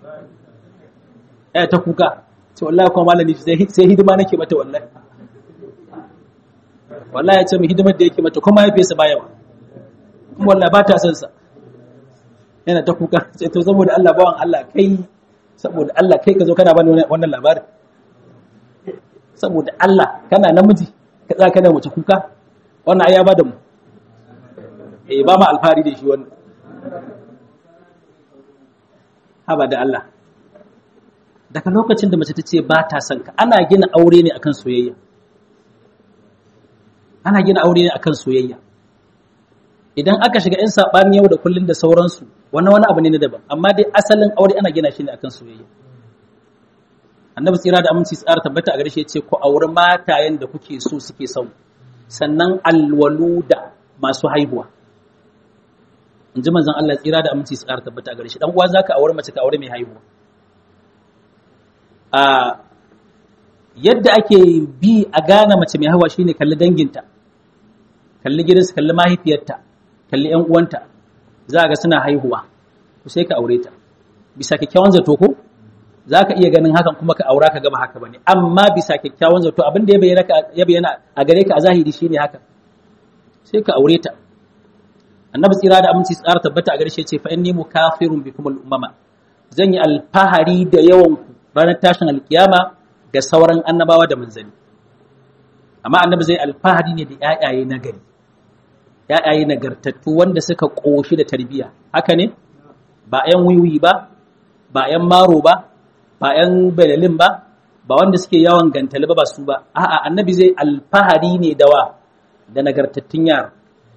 eh ta kuka ce wallahi kuma malami sai hidima nake mata wallahi wallahi ya ce mu hidimar da yake mata kuma ya fesa baya ba kuma wallahi ba ta son sa yana ta kuka sai to saboda Allah bawan Allah kai saboda Allah kai ka zo kana bani wannan labarin saboda Allah kana namiji ka tsaya kana mace kuka wannan ai ya bada mu eh ba ma alfari da shi wannan haba da Allah daga lokacin da mace ta ce ba ta son ka ana gina aure ne akan soyayya ana gina aure ne akan soyayya idan aka shiga in saɓani yau da kullun da sauransu wani wani abu ne na daban amma dai asalin aure ana gina shi ne akan soyayya annabi tsira da aminci tsara tabbata a gare shi yace ku auri matayen da kuke so suke son sannan alwaluda masu haihuwa in ji manzon Allah tsira da aminci tsara tabbata a gare shi dan uwa zaka aure mace ka aure mai haihuwa a yadda ake bi a gane mace mai haihuwa shine kalli danginta kalli gidansu kalli mahaifiyarta kalli ƴan uwanta za ga suna haihuwa ku sai ka aure ta bisa kyakkyawan zato ko za ka iya ganin hakan kuma ka aura ka gaba haka bane amma bisa kyakkyawan zato abin da ya bayyana a gare ka a zahiri shine haka sai ka aure ta annabi tsira da aminci tsara tabbata a garshe ce fa inni mukafirun bikum al-umama zan yi alfahari da yawan ku ranar tashin alkiyama ga sauran annabawa da manzanni amma annabi zai alfahari ne da ƴaƴaye na gari ƴaƴaye nagartattu wanda suka koshi da tarbiyya haka ne ba ƴan wiwi ba ba ƴan maro ba ba ƴan belalin ba ba wanda suke yawan gantali ba ba su ba a'a annabi zai alfahari ne da wa da nagartattun yara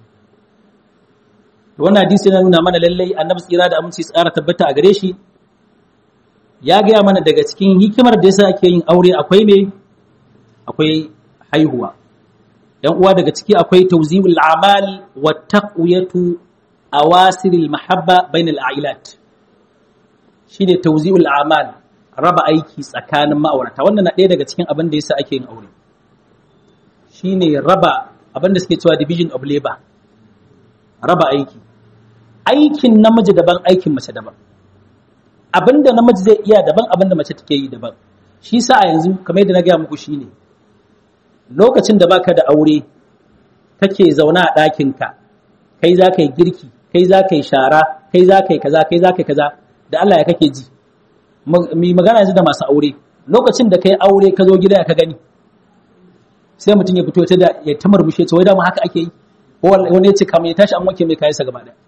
wannan hadisi yana nuna mana lallai annabi tsira da aminci tsara tabbata a gare shi ya gaya mana daga cikin hikimar da yasa ake yin aure akwai me akwai haihuwa yan uwa daga ciki akwai tawzi'ul a'mal wa taqwiyatu awasiril mahabba bainal a'ilat shine tawzi'ul a'mal raba aiki tsakanin ma'aurata wannan na ɗaya daga cikin abin da yasa ake yin aure shine raba abin da suke cewa division of labor raba aiki aikin namiji daban aikin mace daban abinda namiji zai iya daban abinda mace take yi daban shi sa a yanzu kamar yadda na gaya muku shine lokacin da baka da aure kake zauna a ɗakinka kai za ka yi girki kai za ka yi shara kai za ka yi kaza kai za ka yi kaza da Allah ya kake ji mi magana yanzu da masu aure lokacin da kai aure ka zo gida ka gani sai mutum ya fito ta da ya ta murmushe ce wai da mu haka ake yi wani ya ce kamar ya tashi an wanke mai kayansa gaba ɗaya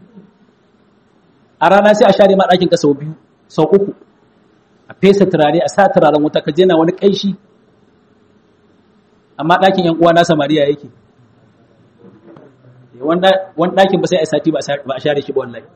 a rana sai a share ma ɗakin ka sau biyu sau uku a fesa turare a sa turaren wuta ka jena wani ƙanshi amma ɗakin yan uwa na samariya yake wani ɗakin ba sai a sati ba a share shi ba wallahi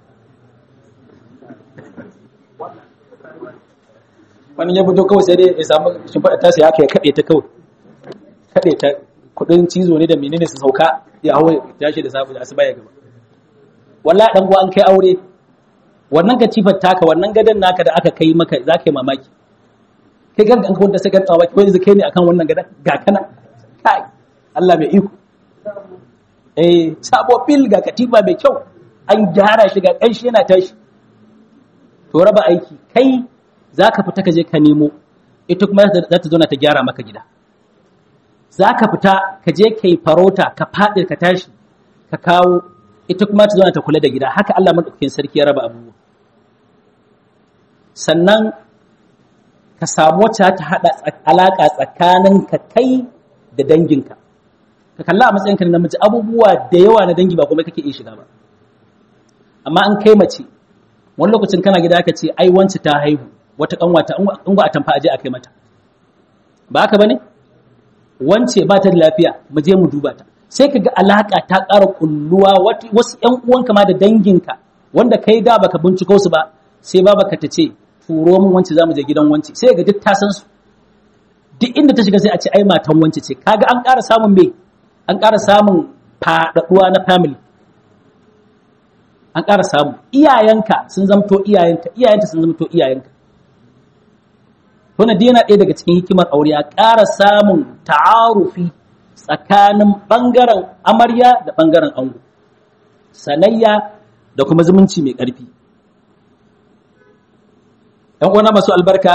wani ya fito kawai sai dai ya samu shimfiɗa ta sai haka ya kaɗe ta kawai kaɗe ta kuɗin cizo ne da menene su sauka ya hawa ya shi da sabu da asuba ya gaba wallahi dan uwa an kai aure wannan katifar taka wannan gadon naka da aka kai maka za ka yi mamaki kai gan an kawar da sai ka tsawa ko yanzu kai ne akan wannan gadon ga kana kai Allah mai iko eh sabo fil ga katifa mai kyau an gyara shi ga kanshi yana tashi to raba aiki kai zaka fita ka je ka nemo ita kuma za ta zauna ta gyara maka gida zaka fita ka je kai farauta ka faɗi ka tashi ka kawo ita kuma ta zauna ta kula da gida haka Allah madaukakin sarki ya raba abubuwa sannan ka samu wacce ta hada alaka tsakanin ka kai da danginka ka kalla a matsayinka na namiji abubuwa da yawa na dangi ba kuma kake iya shiga ba amma an kai mace wani lokacin kana gida ka ce ai wance ta haihu wata kanwata in ba a tamfa aje a kai mata ba haka bane wance ba ta da lafiya mu je mu duba ta sai ka ga alaƙa ta ƙara kulluwa wasu ‘yan uwanka ma da danginka wanda kai da baka binciko su ba sai ba baka ta ce turo min wance za mu je gidan wance sai ga duk ta san su duk inda ta shiga sai a ce ai matan wance ce kaga an ƙara samun me an ƙara samun faɗaɗuwa na family an ƙara samu iyayenka sun zamto iyayenka iyayenta sun zamto iyayenka wannan yana ɗaya daga cikin hikimar aure a ƙara samun ta'arufi tsakanin ɓangaren amarya da ɓangaren ango sanayya da kuma zumunci mai ƙarfi ‘yan uwana masu albarka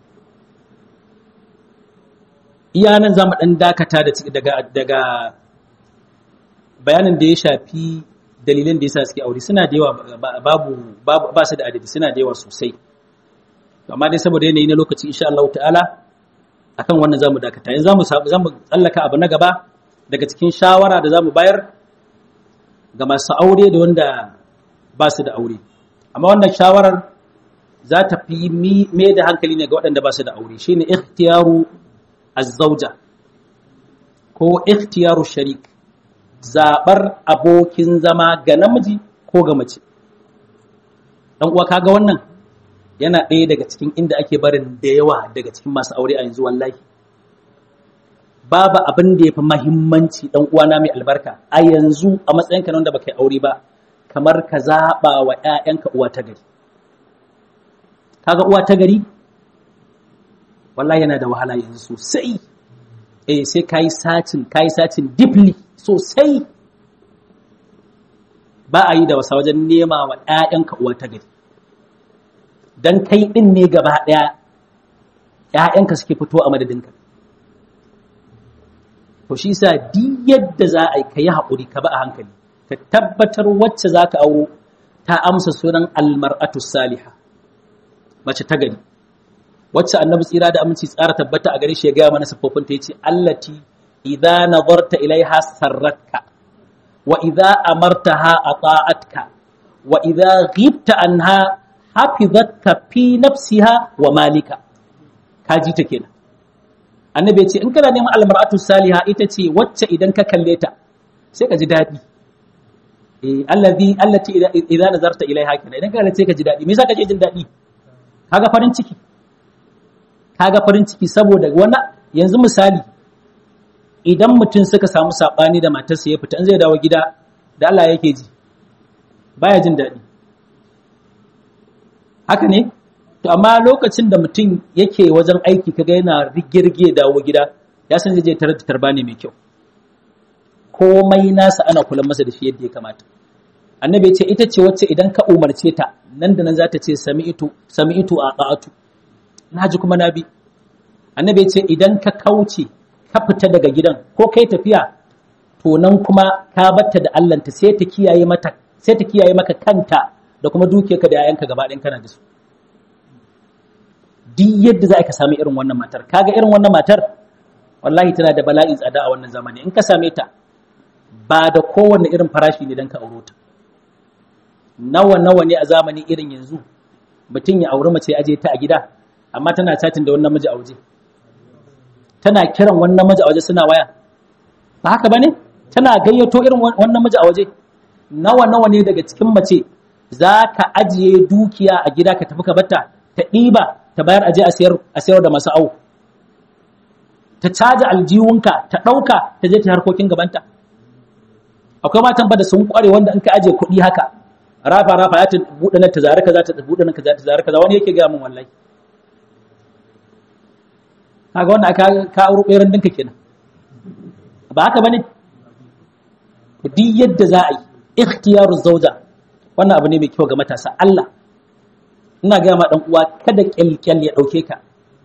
iya nan za mu ɗan dakata daga bayanin da ya shafi dalilin da ya sa suke aure suna da yawa babu ba su da adadi suna da yawa sosai amma dai saboda yanayi na lokaci insha Allah ta'ala akan wannan zamu dakata yanzu zamu zamu tsallaka abu na gaba daga cikin shawara da zamu bayar ga masu aure da wanda ba su da aure amma wannan shawarar za ta fi me da hankali ne ga waɗanda ba su da aure shine ikhtiyaru az-zawja ko ikhtiyaru sharik zabar abokin zama ga namiji ko ga mace dan uwa kaga wannan yana ɗaya daga cikin inda ake barin da yawa daga cikin masu aure a yanzu wallahi babu abin da ya fi mahimmanci ɗan uwana mai albarka a yanzu a matsayinka na wanda baka yi aure ba kamar ka zaɓa wa ‘ya'yanka uwa ta gari kaga uwa ta gari wallahi yana da wahala yanzu sosai eh sai ka yi sacin ka yi sacin deeply sosai ba a yi da wasa wajen nema wa ‘ya'yanka uwa ta gari don kai ɗin ne gaba ɗaya ‘ya'yanka suke fito a madadinka to shi sa di yadda za a yi ka yi haƙuri ka ba a hankali ka tabbatar wacce za ka auro ta amsa sunan almar'atu saliha mace ta gari wacce annabi tsira da aminci tsara tabbata a gare shi ya gaya mana siffofin ta yace allati idza nazarta ilaiha sarratka wa idza amartaha ata'atka wa idza ghibta anha hafizatka fi nafsiha wa malika kaji ta kenan annabi ya ce in kana neman almar'atu saliha ita ce wacce idan ka kalle ta sai ka ji daɗi eh allazi allati idza nazarta ilaiha kana idan ka kalle sai ka ji daɗi me yasa kake jin daɗi kaga farin ciki kaga farin ciki saboda wani yanzu misali idan mutum suka samu sabani da matarsa ya fita in zai dawo gida da Allah yake ji baya jin daɗi haka ne to amma lokacin da mutum yake wajen aiki kaga yana rigirge dawo gida ya san zai je tarar da tarba ne mai kyau komai nasa ana kula masa da shi yadda ya kamata annabi ya ce ita ce wacce idan ka umarce ta nan da nan za ta ce sami'tu sami'tu a ta'atu naji kuma nabi annabi ya ce idan ka kauce ka fita daga gidan ko kai tafiya to nan kuma ka batta da Allahnta sai ta kiyaye mata sai ta kiyaye maka kanta da kuma dukiyarka da yayanka gaba ɗayan kana da su duk yadda za ka sami irin wannan matar kaga irin wannan matar wallahi tana da bala'in tsada a wannan zamani in ka same ta ba da kowanne irin farashi ne don ka auro ta nawa nawa ne a zamani irin yanzu mutum ya auri mace aje ta a gida amma tana chatin da wannan miji a waje tana kiran wannan miji a waje suna waya ba haka bane tana gayyato irin wannan miji a waje nawa nawa ne daga cikin mace za ka ajiye dukiya a gida ka tafi ka batta ta ɗiba ta bayar aje a sayar da masu au ta caja aljiwunka ta ɗauka ta je ta harkokin gabanta akwai matan ba da sun kware wanda in ka aje kuɗi haka rafa rafa ya ta buɗe nan ta zare kaza ta buɗe nan kaza ta zare kaza wani yake gaya min wallahi kaga wannan aka ka auro ɓeran dinka kenan ba haka bane duk yadda za a yi ikhtiyaru zauja wannan abu ne mai kyau ga matasa Allah ina gaya ma dan uwa kada kyalkyal ya dauke ka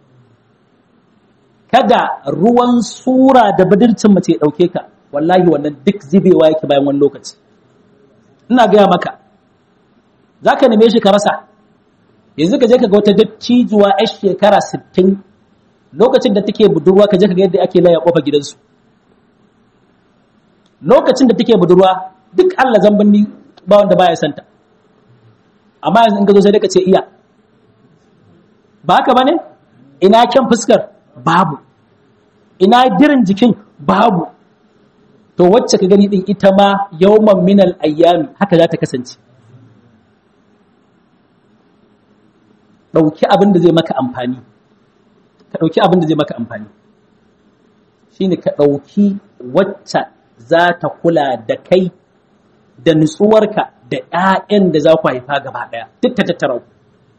kada ruwan sura da badircin mace ya dauke ka wallahi wannan duk zibewa yake bayan wani lokaci ina gaya maka zaka neme shi ka rasa yanzu ka je ka ga wata dattijuwa yar shekara 60 lokacin da take budurwa ka je ka ga yadda ake laya kofa gidansu lokacin da take budurwa duk Allah zambanni ba wanda baya santa amma yanzu in ka zo sai ka ce iya ba haka bane ina kyan fuskar babu ina dirin jikin babu to wacce ka gani din ita ma yawman minal ayyami haka za ta kasance ɗauki abin da zai maka amfani ka ɗauki abin da zai maka amfani shine ka ɗauki wacce za ta kula da kai da nutsuwarka da ‘ya'yan da za ku haifa gaba ɗaya duk ta tattara ku.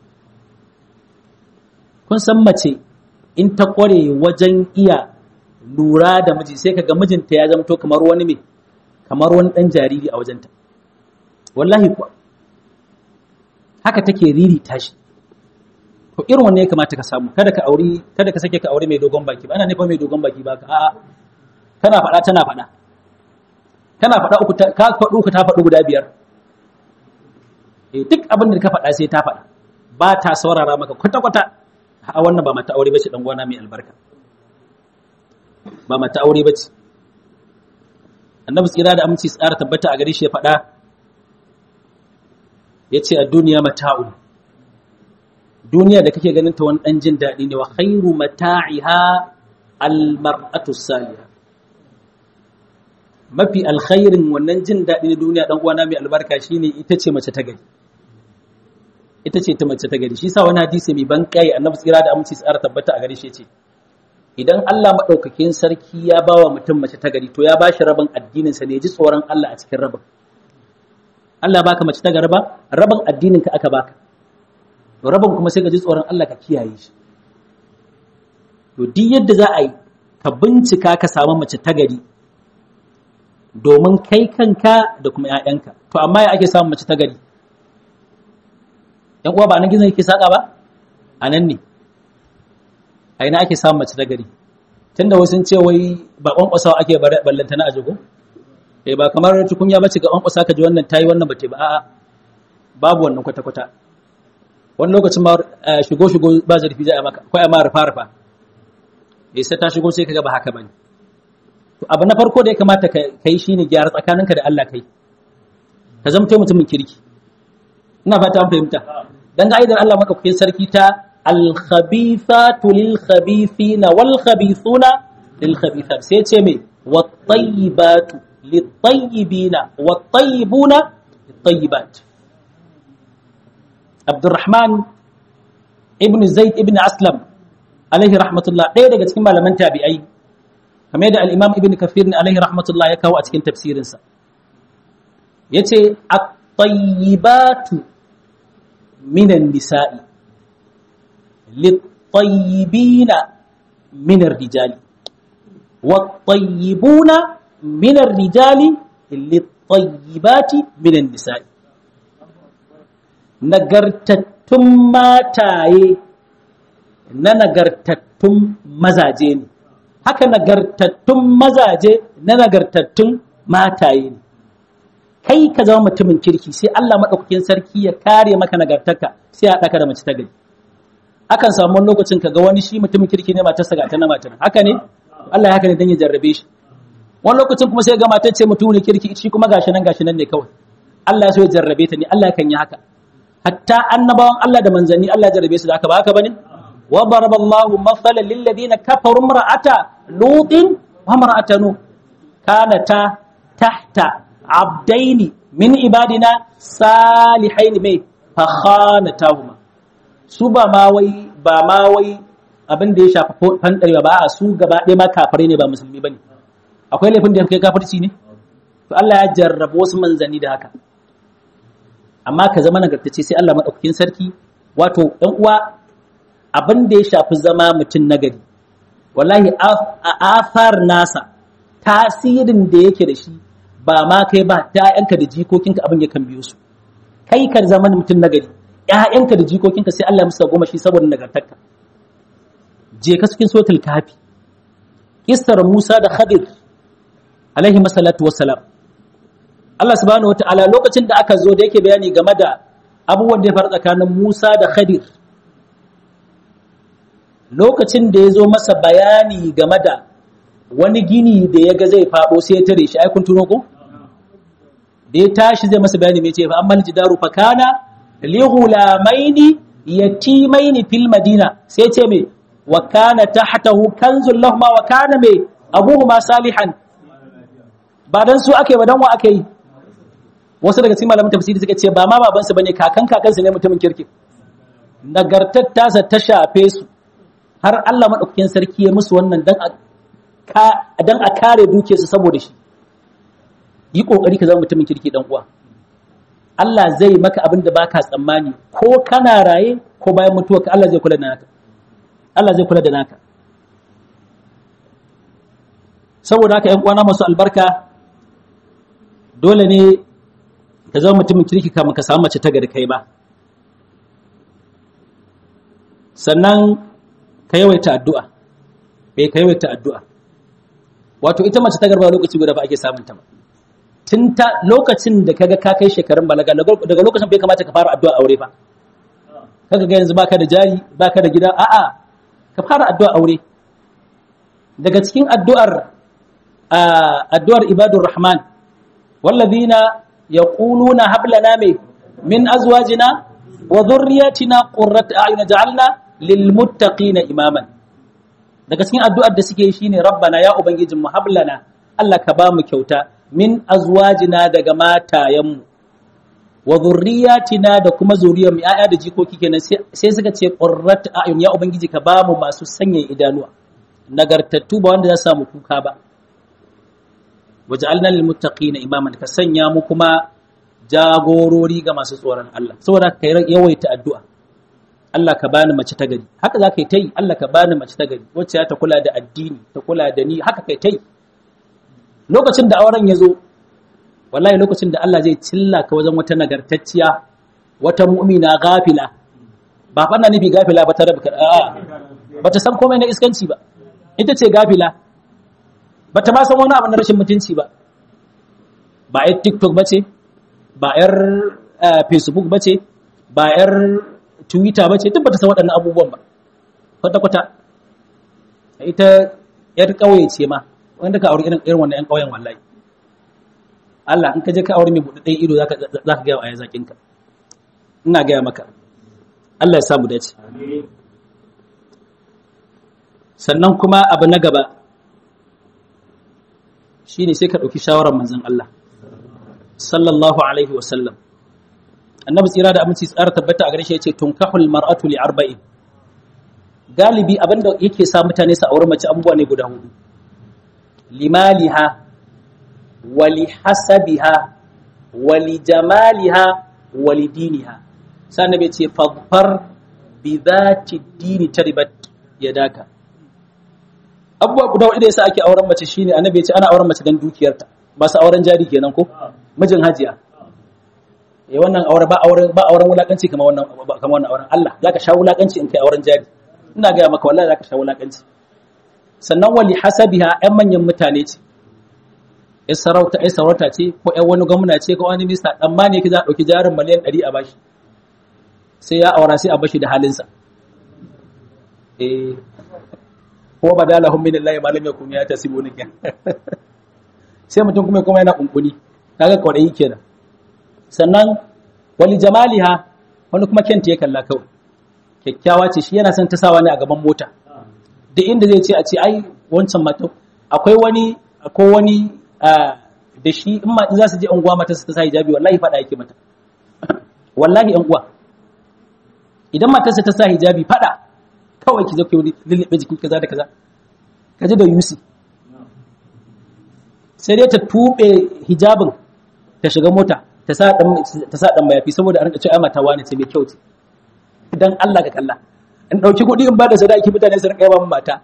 Kun san mace in ta ƙware wajen iya lura da miji sai kaga mijinta ya zamto kamar wani mai kamar wani ɗan jariri a wajenta. Wallahi kuwa, haka take riri tashi. To irin wanne ya kamata ka samu, kada ka auri, kada ka sake ka aure mai dogon baki ba, ana nufa mai dogon baki ba ka, a'a, tana faɗa tana faɗa. Tana faɗa uku, ka faɗu uku ta faɗu guda biyar. duk abin da ka faɗa sai ta faɗa ba ta saurara maka kwata-kwata a wannan ba mata aure bace dan gwana mai albarka ba mata aure bace annabi tsira da aminci tsara tabbata a gare shi ya faɗa ya ce a duniya mata'un duniya da kake ganin ta wani ɗan jin daɗi ne wa khairu mata'iha almar'atu salihah mafi alkhairin wannan jin daɗi na duniya ɗan uwana mai albarka shine ita ce mace ta gari ita ce ta mace ta gari shi sa wani hadisi mai ban kai annabi tsira da aminci tsara tabbata a gare shi ce idan Allah madaukakin sarki ya bawa mutum mace ta gari to ya bashi rabin addinin sa ne ji tsoron Allah a cikin rabin Allah baka mace ta gari ba rabin addinin ka aka baka to rabin kuma sai ka ji tsoron Allah ka kiyaye shi to duk yadda za a yi ka bincika ka samu mace ta gari domin kai kanka da kuma 'ya'yanka to amma ya ake samun mace ta gari ‘yan uwa ba nan gizon yake saƙa ba a nan ne a ina ake samun mace ta gari tun da wasu ce wai ba ƙwanƙwasawa ake ballanta na ajigo eh ba kamar tukunya bace ga ƙwanƙwasa ka ji wannan tayi wannan bace ba a'a babu wannan kwata-kwata wani lokacin ma shigo shigo ba zarfi za a maka ko a ma rufa rufa eh sai ta shigo sai ka ga ba haka bane to abu na farko da ya kamata ka yi shine gyara tsakaninka da Allah kai ka zamto mutumin kirki ina fata an fahimta dan ga aidan Allah maka kuyin sarki ta al-khabithatu lil-khabithina wal-khabithuna lil-khabithat sai ce me wat-tayyibatu lit-tayyibina wat-tayyibuna lit-tayyibat Abdurrahman ibn Zaid ibn Aslam alaihi rahmatullah ɗaya daga cikin malaman tabi'ai kamar da al-Imam Ibn Kathir alaihi rahmatullah ya kawo a cikin tafsirinsa yace at-tayyibatu minan nisa'i lit-tayyibina minar rijali wat-tayyibuna minar rijali lit-tayyibati minan nisa'i nagartattun mataye na nagartattun mazaje ne haka nagartattun mazaje na nagartattun mataye ne kai ka zama mutumin kirki sai Allah maɗaukakin sarki ya kare maka nagartarka sai a ɗaka da mace ta gari akan samu wani lokacin ka ga wani shi mutumin kirki ne matarsa ga ta na matar haka ne Allah ya haka ne don ya jarrabe shi wani lokacin kuma sai ga matar ce mutumin kirki shi kuma gashi nan gashi nan ne kawai Allah ya so ya jarrabe ta ne Allah kan yi haka hatta annabawan Allah da manzanni Allah ya jarrabe su da haka ba haka bane wa daraballahu mathalan lil ladina kafaru imra'ata lutin wa imra'ata nuh kanata tahta abdaini min ibadina salihaini mai fakhanatahuma su ba ma wai ba ma wai abin da ya shafi fandarewa ba a su gaba ɗaya ma kafare ne ba musulmi bane akwai laifin da kai kafirci ne to Allah ya jarraba wasu manzanni da haka amma ka zama nagartacce sai Allah madaukakin sarki wato ɗan uwa abin da ya shafi zama mutum nagari wallahi a athar nasa tasirin da yake da shi ba ma kai ba ‘ya'yanka da jikokinka abin ya kan biyo su kai ka zama mutum nagari ‘ya'yanka da jikokinka sai Allah musu goma shi saboda nagartarka je ka cikin sotul kafi kistar Musa da Khadir alaihi masalatu wassalam Allah subhanahu wata'ala lokacin da aka zo da yake bayani game da abubuwan da ya faru tsakanin Musa da Khadir lokacin da ya zo masa bayani game da wani gini da ya ga zai faɗo sai ya tare shi ai kun tuno ko da ya tashi zai masa bayani mai ce fa ammal jidaru fa kana li ghulamaini yatimaini fil madina sai ce me wa kana tahtahu kanzul lahumma wa kana me abuhuma salihan ba dan su ake ba dan wa ake yi wasu daga cikin malaman tafsiri suka ce ba ma babansu bane kakan kakansu ne mutumin kirki nagartar tasa ta shafe su har Allah madaukakin sarki ya musu wannan dan dan a kare duke su saboda shi yi kokari ka zama mutumin kirki dan uwa Allah zai maka abin da baka tsammani ko kana raye ko bayan mutuwarka Allah zai kula da naka Allah zai kula da naka saboda haka ƴan uwana masu albarka dole ne ka zama mutumin kirki kamun ka samu mace ta gari kai ba sannan ka yawaita addu'a bai ka yawaita addu'a wato ita mace ta garba lokaci guda ba ake samun ta ba tun ta lokacin da kaga ka kai shekarun balaga daga lokacin bai kamata ka fara addu'a aure ba kaga ga yanzu baka da jari baka da gida a'a ka fara addu'a aure daga cikin addu'ar addu'ar ibadur rahman wallazina yaquluna hab lana min azwajina wa dhurriyyatina qurrata a'yun ja'alna lil muttaqina imaman daga cikin addu'ar da suke yi shine rabbana ya ubangijin mu hablana Allah ka ba mu kyauta min azwajina daga matayenmu wa zurriyatina da kuma zuriyar mu ya'ya da jikoki kenan sai suka ce qurrat a'yun ya ubangiji ka ba mu masu sanya idanuwa nagartattu ba wanda za su samu kuka ba waj'alna lil muttaqina imaman ka sanya mu kuma jagorori ga masu tsoron Allah saboda ka yawaita addu'a Allah ka bani mace ta gari haka za ka yi ta yi Allah ka bani mace ta gari wacce ta kula da addini ta kula da ni haka kai ta yi lokacin da auren ya zo wallahi lokacin da Allah zai cilla ka wajen wata nagartacciya wata mu'mina gafila ba fa nufi gafila ba ta rabu a'a ba ta san komai na iskanci ba ita ce gafila ba ta ma san wani abu na rashin mutunci ba ba yar tiktok ba ce ba yar facebook ba ce ba yar twitter ba ce duk ba ta san waɗannan abubuwan ba kwata-kwata ita yar ƙauye ce ma wanda ka aure irin wannan 'yan ƙauyen wallahi Allah in ka je ka aure mai buɗaɗɗen ido za ka gaya wa zaƙinka ina gaya maka Allah ya samu dace sannan kuma abu na gaba shi ne sai ka ɗauki shawarar manzan Allah sallallahu alaihi wasallam annabi tsira da aminci tsara tabbata a gare shi ya ce tunkahul mar'atu li arba'in galibi abinda yake sa mutane su aure mace abubuwa ne guda hudu limaliha wali hasabiha wali jamaliha wali diniha sai annabi ce fadfar bi dhati dini taribat yadaka abubuwa guda hudu da yasa ake auren mace shine annabi ya ce ana auren mace dan dukiyarta ba su auren jari kenan ko mijin hajiya eh wannan aure ba auren ba auren wulakanci kamar wannan kamar wannan auren Allah zaka sha wulakanci in kai auren jari ina ga maka wallahi zaka sha wulakanci sannan wali hasabiha ƴan manyan mutane ce ƴan sarauta ƴan sarauta ce ko ƴan wani gwamna ce ko wani minista dan ma ne ki za a dauki jarin miliyan 100 a bashi sai ya aura sai a bashi da halinsa eh ko badalahum min Allah ma lam yakun ya tasibuni sai mutum kuma kuma yana kunkuni kaga kwarai kenan sannan wali jamaliha wani kuma kenta ya kalla kawai kyakkyawa ce shi yana son ta sawa ne a gaban mota duk inda zai ce a ce ai wancan mata akwai wani akwai wani da shi in ma za su je unguwa mata su ta sa hijabi wallahi fada yake mata wallahi yan uwa idan matarsa ta sa hijabi fada kawai ki zo ki lullube jikin kaza da kaza kaji da yusi sai dai ta tube hijabin ta shiga mota ta sa dan ta sa dan mayafi saboda a rinka cewa mata wani ce mai kyau ce dan Allah ka kalla in dauki kuɗi in ba da sadaki mutane su rinka yaba mata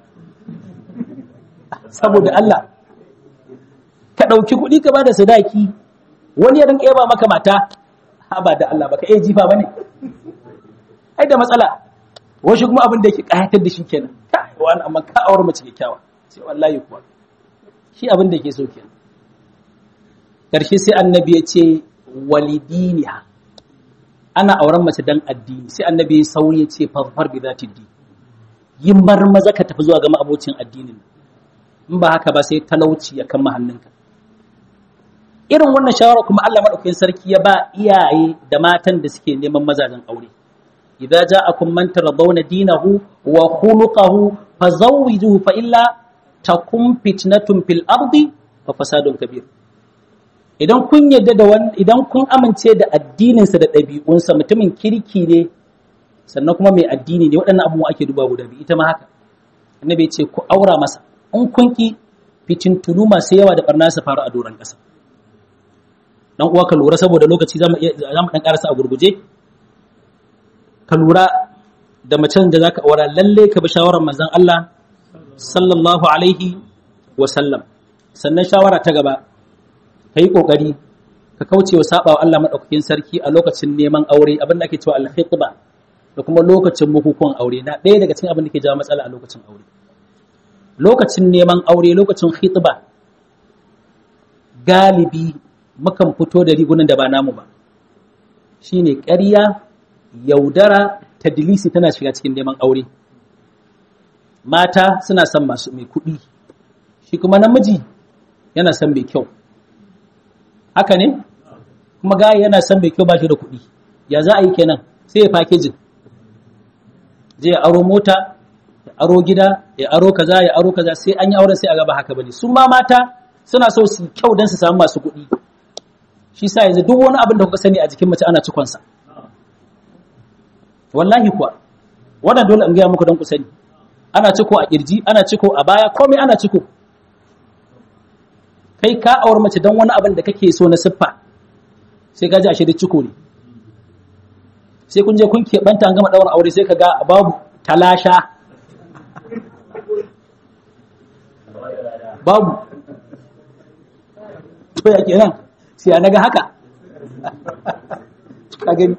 saboda Allah ka dauki kuɗi ka ba da sadaki wani ya rinka yaba maka mata ha ba da Allah baka iya jifa bane ai da matsala wasu kuma abin da yake kayatar da shi kenan kai wani amma ka aure mace kyakkyawa sai wallahi kuwa shi abin da yake so kenan karshe sai annabi ya ce walidiniha ana auren mace dan addini sai annabi ya sauri ya ce farfar bi zati di yin marmaza ka tafi zuwa ga abocin addinin in ba haka ba sai talauci ya kama hannunka irin wannan shawara kuma Allah madaukakin sarki ya ba iyaye da matan da suke neman mazajen aure idza ja'akum man taradawna dinahu wa khuluquhu fazawwijuhu fa illa takum fitnatun fil ardi wa fasadun kabir idan kun yadda da wani idan kun amince da addininsa da ɗabi'unsa mutumin kirki ne sannan kuma mai addini ne waɗannan abubuwa ake duba guda biyu ita ma haka annabi ce ku aura masa in kun ki fitintunu masu yawa da barna su faru a doron ƙasa dan uwa ka lura saboda lokaci zamu zamu dan karasa a gurguje ka lura da macen da zaka aura lalle ka bi shawarar manzon Allah sallallahu alaihi wa sallam sannan shawara ta gaba ka yi ƙoƙari ka kauce wa saɓa wa Allah maɗaukakin sarki a lokacin neman aure abin da ake cewa alhitba da kuma lokacin bukukuwan aure na ɗaya daga cikin abin da ke jawo matsala a lokacin aure lokacin neman aure lokacin hitba galibi mukan fito da rigunan da ba namu ba shine ƙarya yaudara tadlisi tana shiga cikin neman aure mata suna son masu mai kuɗi shi kuma namiji yana son mai kyau haka ne kuma gaya yana son mai kyau ba shi da kuɗi ya za a yi kenan sai ya fakejin zai aro mota ya aro gida ya aro kaza ya aro kaza sai an yi auren sai a gaba haka bane su ma mata suna so su kyau don su samu masu kuɗi shi sa yanzu duk wani abin da kuka sani a jikin mace ana cikonsa wallahi kuwa wannan dole in gaya muku don ku sani ana ciko a kirji ana ciko a baya komai ana ciko kai ka aure mace don wani abin da kake so na siffa sai ka ji ashe da ciko ne sai kun je kun keɓanta an gama ɗaurin aure sai ka ga babu talasha babu to ya kenan sai na ga haka ka gani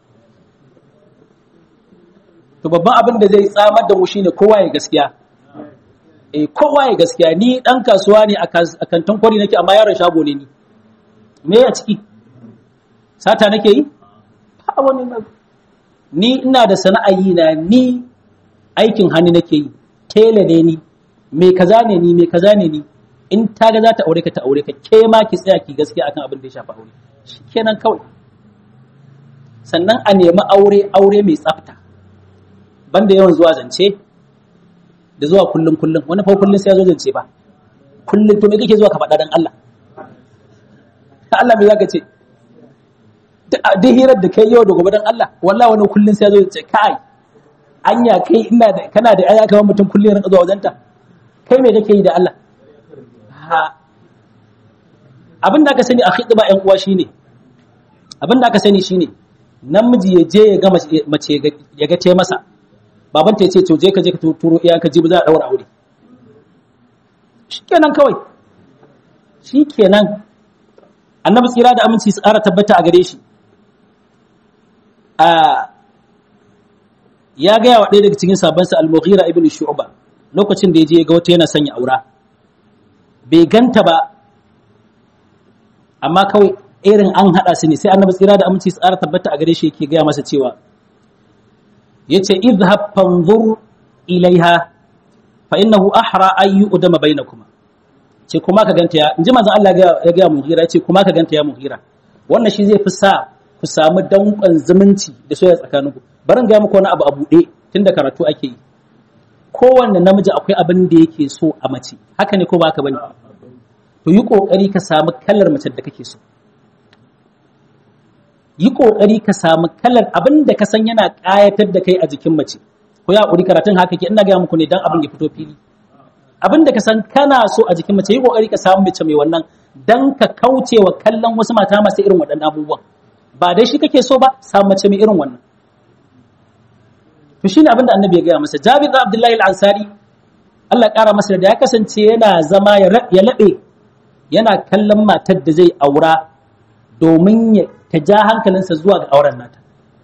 to babban abin da zai tsamar da mu shine kowa ya gaskiya eh kowa ya gaskiya ni dan kasuwa ne a kantin kwari nake amma yaron shago ne ni me ya ciki sata nake yi ba wani ni ina da sana'ayi na ni aikin hannu nake yi tela ne ni me kaza ne ni me kaza ne ni in ta ga za ta aure ka ta aure ka ke ma ki tsaya ki gaskiya akan abin da ya shafi aure shikenan kawai sannan a nemi aure aure mai tsafta banda yawan zuwa zance da zuwa kullum kullum wani fa kullum sai ya zo zance ba kullum to me kake zuwa ka faɗa dan Allah Allah me zaka ce duk hirar da kai yau da gobe dan Allah wallahi wani kullum sai ya zo zance kai anya kai ina da kana da aya kamar mutum kullum ya rinka zuwa wajenta kai me kake yi da Allah ha abin da aka sani a khidba ƴan uwa shine abin da aka sani shine namiji ya je ya ga mace ya ga te masa babanta ya ce to je ka je ka turo iya ka ji ba za a daura aure shikenan kawai shikenan annabi tsira da aminci su ƙara tabbata a gare shi a ya gaya wa ɗaya daga cikin sabansa al-mughira ibn shu'ba lokacin da ya je ga wata yana sanya aura bai ganta ba amma kawai irin an haɗa su ne sai annabi tsira da aminci tsara tabbata a gare shi yake gaya masa cewa yace idhhab fanzur ilaiha fa innahu ahra ay yu'dama bainakuma ce kuma ka ganta ya inji manzon Allah ya ga muhira yace kuma ka ganta ya muhira wannan shi zai fi sa ku samu danƙon zumunci da soyayya tsakaninku barin ga muku wani abu a buɗe tunda karatu ake yi kowanne namiji akwai abin da yake so a mace haka ne ko ba haka bane to yi kokari ka samu kalar mace da kake so yi kokari ka samu kalar abin da ka san yana kayatar da kai a jikin mace ko ya kuri karatun haka ke ina ga muku ne dan abin ya fito fili abin da ka san kana so a jikin mace yi kokari ka samu mace mai wannan dan ka kauce wa kallon wasu mata masu irin waɗannan abubuwan ba dai shi kake so ba samu mace mai irin wannan to shine abin da annabi ya gaya masa Jabir da Abdullahi al-Ansari Allah ƙara masa da ya kasance yana zama ya laɓe yana kallon matar da zai aura domin ya ta ja hankalinsa zuwa ga auren nata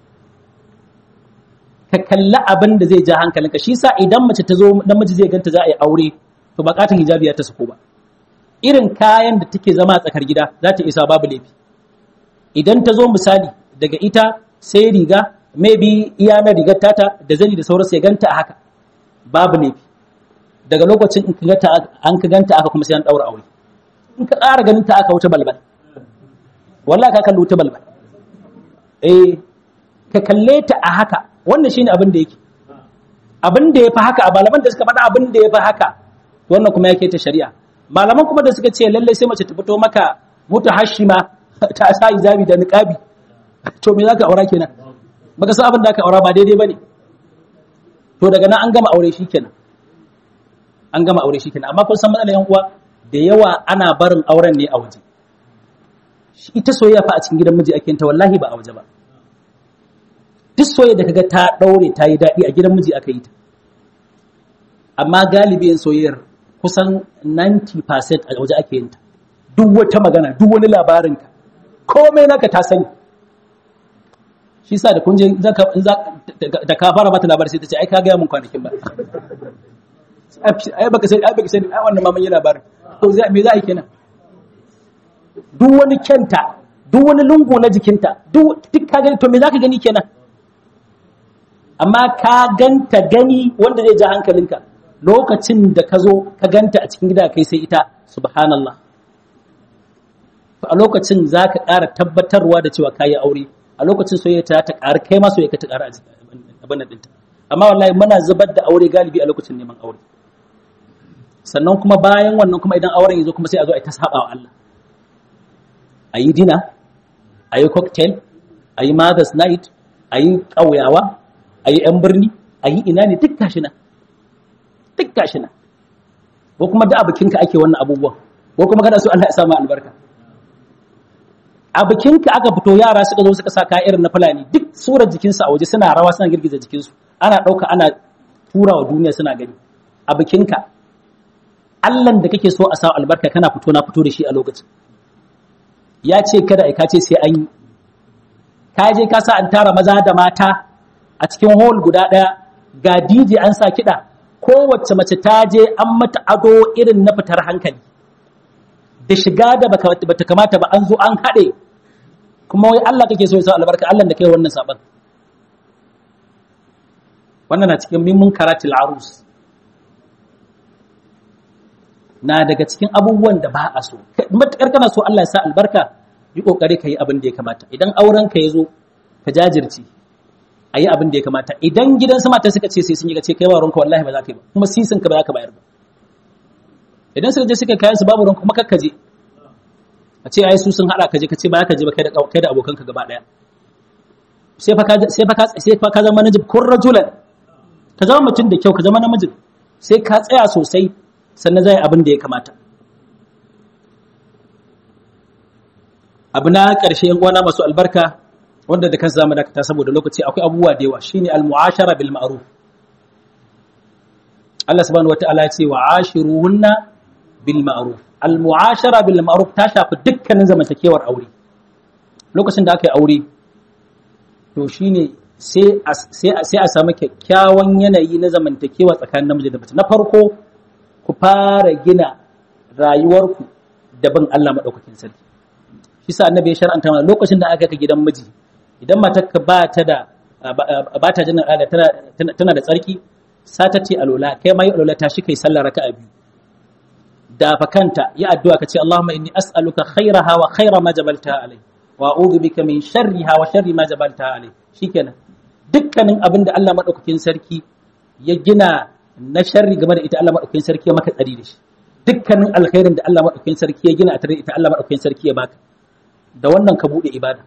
ka kalli abin da zai ja hankalinka shi sa idan mace ta zo namiji zai ganta za a yi aure to bakatun hijabi ya ta sako ba irin kayan da take zama a tsakar gida za ta isa babu laifi idan ta zo misali daga ita sai riga maybe iya na rigar tata da zani da sauransu ya ganta a haka babu laifi daga lokacin in ka an ka ganta aka kuma sai an daura aure in ka ƙara ganin ta aka wuce balbal wallahi ka kalli wuce balbal eh ka kalle ta a haka wannan shine abin da yake abin da yafi haka a malaman da suka faɗa abin da yafi haka wannan kuma yake ta shari'a malaman kuma da suka ce lalle sai mace ta fito maka mutu hashima ta sa izabi da niqabi to me zaka aura kenan baka san abin da aka aura ba daidai bane to daga nan an gama aure shikenan an gama aure shikenan amma kun san matsalar yan uwa da yawa ana barin auren ne a waje ita soyayya fa a cikin gidan miji ake ta wallahi ba a waje ba duk soyayya da kaga ta daure ta yi daɗi a gidan miji aka yi ta amma galibi yin soyayyar kusan 90% a waje ake yin ta duk wata magana duk wani labarin ka komai naka ta sani shi sa da kunje da ka fara mata labari sai ta ce ai ka gaya mun kwanakin ba ai baka sani ai baka sani ai wannan maman yi labarin to me za a yi kenan duk wani kyanta duk wani lungu na jikinta duk ka gani to me za ka gani kenan amma ka ganta gani wanda zai ja hankalinka lokacin da ka zo ka ganta a cikin gida kai sai ita subhanallah a lokacin za ka ƙara tabbatarwa da cewa ka yi aure a lokacin soyayya ta ta ƙara kai ma soyayya ta ƙara abin ɗinta amma wallahi muna zubar da aure galibi a lokacin neman aure sannan kuma bayan wannan kuma idan auren ya zo kuma sai a zo a ta saba wa Allah a yi dina a yi cocktail a yi mothers night a yi ƙauyawa a yi 'yan birni a yi ina ne duk gashi nan duk gashi nan ko kuma da bikinka ake wannan abubuwan ko kuma kada su Allah ya sama albarka a bikinka aka fito yara suka zo suka sa kaya irin na fulani duk surar jikinsu a waje suna rawa suna girgiza jikinsu ana ɗauka ana tura wa duniya suna gani a bikinka Allahn da kake so a sa albarka kana fito na fito da shi a lokacin ya ce kada ai ka ce sai an yi ka je ka sa an tara maza da mata a cikin hall guda ɗaya ga DJ an sa kiɗa kowace mace ta je an mata ado irin na fitar hankali da shiga da bata kamata ba an zo an haɗe kuma wai Allah kake so ya sa albarka Allah da kai wannan saban wannan na cikin mimmun karatil arus na daga cikin abubuwan da ba a so matakar kana so Allah ya sa albarka yi kokari ka yi abin da ya kamata idan auren ka ya zo ka jajirce a yi abin da ya kamata idan gidan sama ta suka ce sai sun yi ka ce kai ba ruwanka wallahi ba za ka yi ba kuma sisin ka ba za ka bayar ba idan suka je suka kayan su babu ruwanka kuma kakka je a ce ai su sun hada ka je ka ce ba ka je ba kai da kai da abokanka gaba daya sai fa ka sai fa ka sai fa ka zama namiji kun rajulan ka zama mutum da kyau ka zama namiji sai ka tsaya sosai sannan zai abin da ya kamata abu na ƙarshe yan uwana masu albarka wanda da kansa zamu dakata saboda lokaci akwai abubuwa da yawa shine al-mu'ashara bil ma'ruf Allah subhanahu wataala ya ce wa ashiruhunna bil ma'ruf al-mu'ashara bil ma'ruf ta shafi dukkanin zamantakewar aure lokacin da aka yi aure to shine sai sai a samu kyakkyawan yanayi na zamantakewa tsakanin namiji da mace na farko ku fara gina rayuwarku da bin Allah madaukakin sarki shi sa annabi ya shar'anta mana lokacin da aka kai gidan miji idan matarka ba ta da ba ta jinin al'ada tana tana da tsarki sata ce alola kai ma yi alola ta shi kai sallar raka'a biyu da fakanta yi addu'a ka ce Allahumma inni as'aluka khairaha wa khaira ma jabalta alai wa a'udhu bika min sharriha wa sharri ma jabalta alai shikenan dukkanin abin da Allah madaukakin sarki ya gina na sharri game da ita Allah madaukakin sarki ya maka tsari da shi dukkanin alkhairin da Allah madaukakin sarki ya gina a tare da ita Allah madaukakin sarki ya baka da wannan ka bude ibada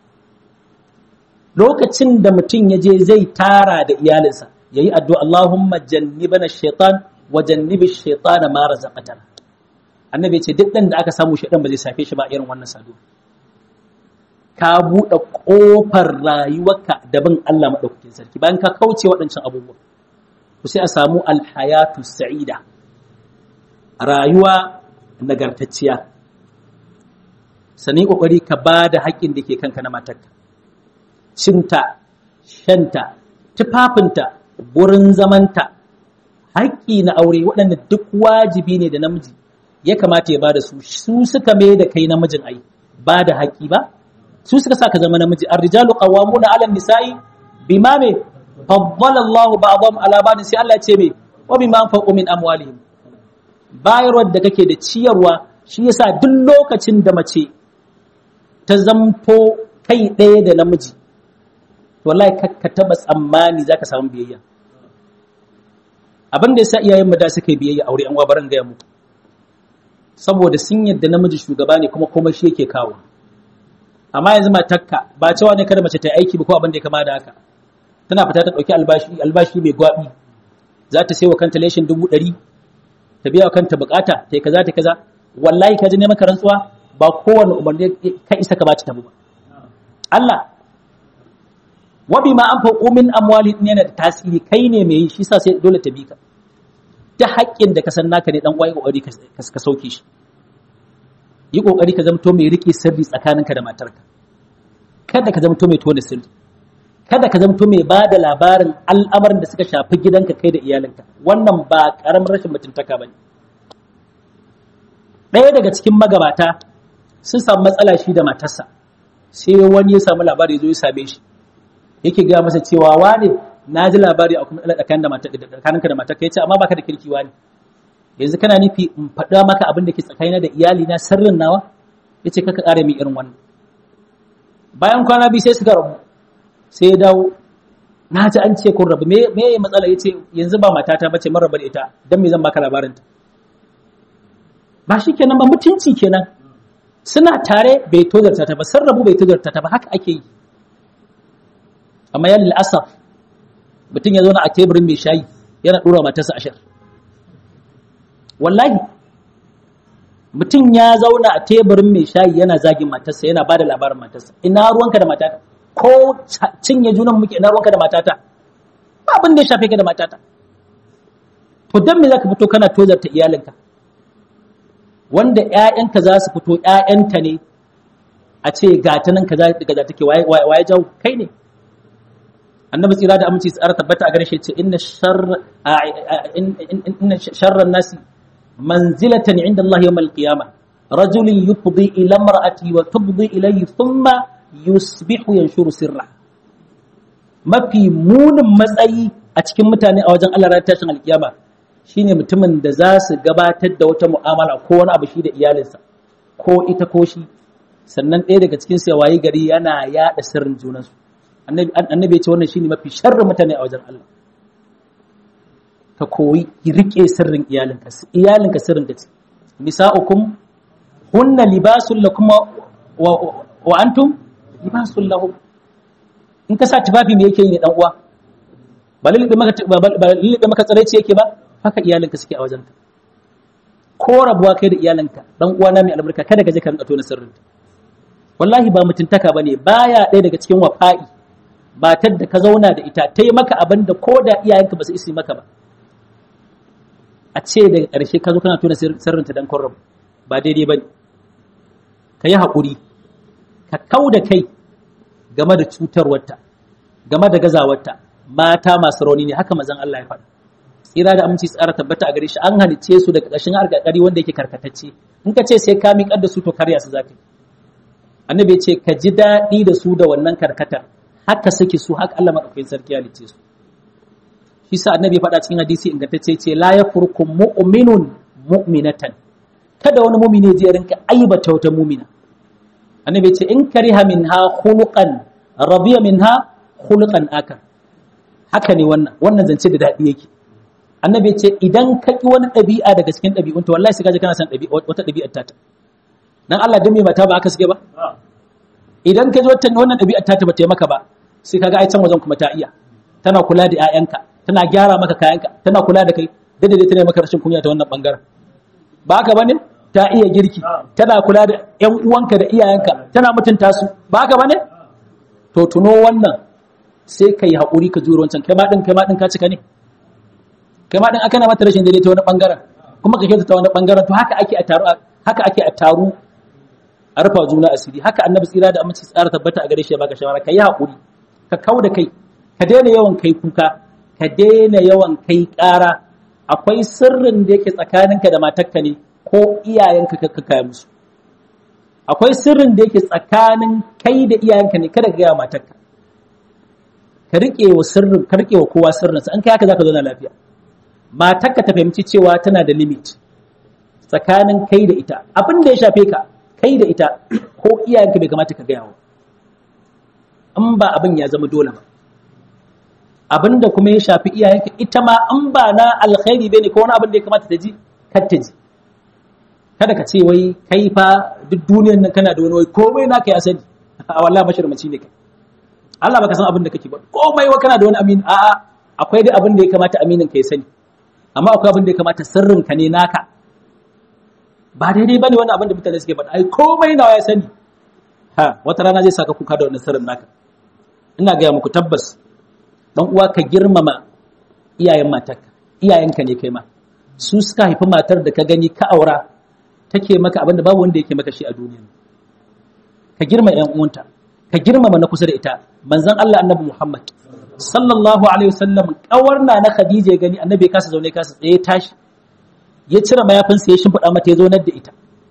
lokacin da mutum ya je zai tara da iyalinsa yayi addu'a Allahumma jannibana shaitan wa jannibi shaitana ma razaqtana annabi ce duk dan da aka samu shaitan ba zai safe shi ba irin wannan sadu ka buɗe ƙofar rayuwarka da bin Allah maɗaukakin sarki bayan ka kauce waɗancan abubuwa ku sai a samu alhayatu sa'ida rayuwa nagartacciya sani ƙoƙari ka ba da haƙƙin da ke kanka na matarka cinta shanta tufafinta wurin zamanta haƙƙi na aure waɗanda duk wajibi ne da namiji ya kamata ya ba da su su suka mai da kai namijin ai ba da haƙƙi ba su suka sa ka zama namiji ar-rijalu qawwamuna 'ala an-nisa'i bima me faddala Allah ba'dhum 'ala ba'd sai Allah ya ce me wa bima anfaqu min amwalihim bayarwar da kake da ciyarwa shi yasa duk lokacin da mace ta zamto kai ɗaya da namiji wallahi ka taba tsammani zaka samu biyayya abin da yasa iyayen mu da suka yi biyayya aure an wabaran ga mu saboda sun yadda namiji shugaba ne kuma komai shi yake kawo amma yanzu matakka ba cewa ne kada mace ta yi aiki ba ko abin da ya kama da haka tana fita ta ɗauki albashi albashi mai gwabi za ta sai wa kanta leshin dubu ɗari ta biya wa kanta bukata ta yi kaza ta kaza wallahi ka ji neman ka rantsuwa ba kowane umarni ka isa ka baci tabu ba Allah wa bima an faqu min amwali yana da tasiri kai ne mai yi shi sa sai dole ta bi ka ta haƙƙin da ka san naka ne dan uwa kokari ka sauke shi yi kokari ka zamto mai rike sirri tsakaninka da matarka kada ka zamto mai tona sirri kada ka zamto mai ba da labarin al'amarin da suka shafi gidanka kai da iyalinka wannan ba karamin rashin mutuntaka bane ɗaya daga cikin magabata sun samu matsala shi da matarsa sai wani ya samu labari zo ya same shi yake gaya masa cewa wane na ji labari a kuma tsakaninka da matarka ya ce amma baka da kirki wani yanzu kana nufi in faɗa maka abin da ke tsakanina da iyali na sirrin nawa ya ce kaka ƙara min irin wannan bayan kwana biyu sai suka rabu sai ya dawo na ji an ce kun rabu me ya matsala ya ce yanzu ba matata bace mun rabu da ita don me zan baka labarinta ba shi kenan ba mutunci kenan suna tare bai tozarta ta ba sun rabu bai tozarta ta ba haka ake yi amma yan la'asaf mutum ya zauna a teburin mai shayi yana ɗora matarsa ashir wallahi mutum ya zauna a teburin mai shayi yana zagin matarsa yana ba da labarin matarsa ina ruwanka da matata ko cinye junan muke ina ruwanka da matata abin da ya shafe ka da matata to dan me zaka fito kana tozarta iyalinka wanda ƴaƴanka za su fito ƴaƴanta ne a ce ga ta nan kaza daga take waye waye jawo kai ne annabi tsira da aminci tsara tabbata a gare shi ce inna sharra inna sharran nasi manzilatan inda Allah yawm al-qiyamah rajulun yufdi ila imra'ati wa tubdi ilayhi thumma yusbihu yanshuru sirra mafi munin matsayi a cikin mutane a wajen Allah ranar tashin alkiyama shine mutumin da za su gabatar da wata mu'amala ko wani abu shi da iyalinsa ko ita ko shi sannan ɗaya daga cikin su wayi gari yana yaɗa sirrin junansu annabi ya ce wannan shine mafi sharrin mutane a wajen Allah ka koyi rike sirrin iyalinka iyalinka sirrin ka ce nisa'ukum hunna libasul lakum wa antum libasul lahum in ka sa tufafi me yake yi ne dan uwa ba lulluɓe maka ba lulluɓe maka tsaraici yake ba haka iyalinka suke a wajenka ko rabuwa kai da iyalinka dan uwa na mai albarka kada ka je ka rinka tona sirrinta wallahi ba mutuntaka bane baya ɗaya daga cikin wafa'i matar da ka zauna da ita ta yi maka abin da ko da iyayenka ba su isi maka ba a ce daga ƙarshe ka zo kana tona sirrinta dan kun rabu ba daidai ba ne ka yi haƙuri ka kau da kai game da cutarwarta game da gazawarta mata masu rauni ne haka mazan Allah ya faɗa tsira da aminci tsara tabbata a gare shi an halicce su daga ƙarshen harkakari wanda yake karkatacce in ka ce sai ka miƙar da su to karya su zafi annabi ya ce ka ji daɗi da su da wannan karkatar haka suke su haka Allah maɗaukakin sarki ya halicce su shi sa annabi ya faɗa cikin hadisi ingantacce ce la yafurkum mu'minun mu'minatan kada wani mu'mini ya rinka aibata wata mu'mina annabi ya ce in kariha minha khuluqan radiya minha khuluqan akar haka ne wannan wannan zance da daɗi yake annabi ya ce idan ka ki wani ɗabi'a daga cikin ɗabi'unta wallahi sai ka ji kana son wata ɗabi'ar tata dan Allah dan me mata ba aka suke ba idan ka ji wata wannan ɗabi'ar tata ba ta yi maka ba sai kaga ai can wajen kuma ta iya tana kula da 'ya'yanka tana gyara maka kayanka tana kula da kai da dai tana maka rashin kunya ta wannan bangaren ba haka bane ta iya girki tana kula da ƴan uwanka da iyayenka tana mutunta su ba haka bane to tuno wannan sai ka yi haƙuri ka juro wancan kai ma din kai ma din ka cika ne kai ma din aka na mata rashin daidai ta wani bangaren kuma ka kyautata wani bangaren to haka ake a taru haka ake a taru a rufa juna asiri haka annabi tsira da aminci tsara tabbata a gare shi ya baka shawara ka yi haƙuri ka kau da kai ka daina yawan kai kuka ka daina yawan kai ƙara akwai sirrin da yake tsakaninka da matarka ne ko iyayenka ka kaya musu akwai sirrin da yake tsakanin kai da iyayenka ne kada ka gaya matarka ka riƙe wa sirrin ka riƙe wa kowa sirrinsa an kai haka zaka zauna lafiya matarka ta fahimci cewa tana da limit tsakanin kai da ita abin da ya shafe ka kai da ita ko iyayenka bai kamata ka gaya wa in ba abin ya zama dole ba abinda kuma ya shafi iyayenka ita ma an ba na alkhairi bane ko wani abin da ya kamata ta ji kar ta ji kada ka ce wai kai fa duk duniyar nan kana da wani wai komai naka ya sani a wallahi mashirmaci ne kai Allah baka san abin da kake ba komai wa kana da wani amin a'a akwai dai abin da ya kamata aminin ka ya sani amma akwai abin da ya kamata sirrin ka ne naka ba daidai bane wannan abin da mutane suke faɗa ai komai nawa ya sani ha wata rana zai saka kuka da wannan sirrin naka ina gaya muku tabbas dan uwa ka girmama iyayen matarka iyayenka ne kai ma su suka haifi matar da ka gani ka aura take maka abinda babu wanda yake maka shi a duniya ka girma yan uwanta ka girmama na kusa da ita manzon Allah annabi Muhammad sallallahu alaihi wasallam kawar na na Khadija ya gani annabi ya kasa zaune kasa tsaye tashi ya cire mayafinsa ya shimfiɗa mata ya zaunar da ita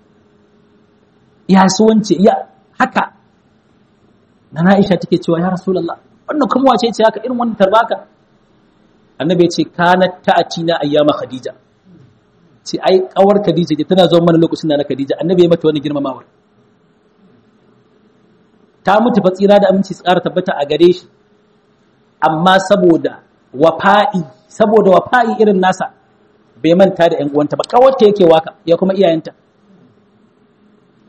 ya suwance ya haka na Aisha take cewa ya Rasulullah wannan kuma wace ce haka irin wannan tarbaka annabi ya ce kanat ta'atina ayyama khadija ce ai kawar khadija ce tana zuwa mana lokacin da na khadija annabi ya mata wani girmamawar ta mutu fa tsira da aminci tsara tabbata a gare shi amma saboda wafa'i saboda wafa'i irin nasa bai manta da ƴan uwanta ba kawarta yake waka ya kuma iyayenta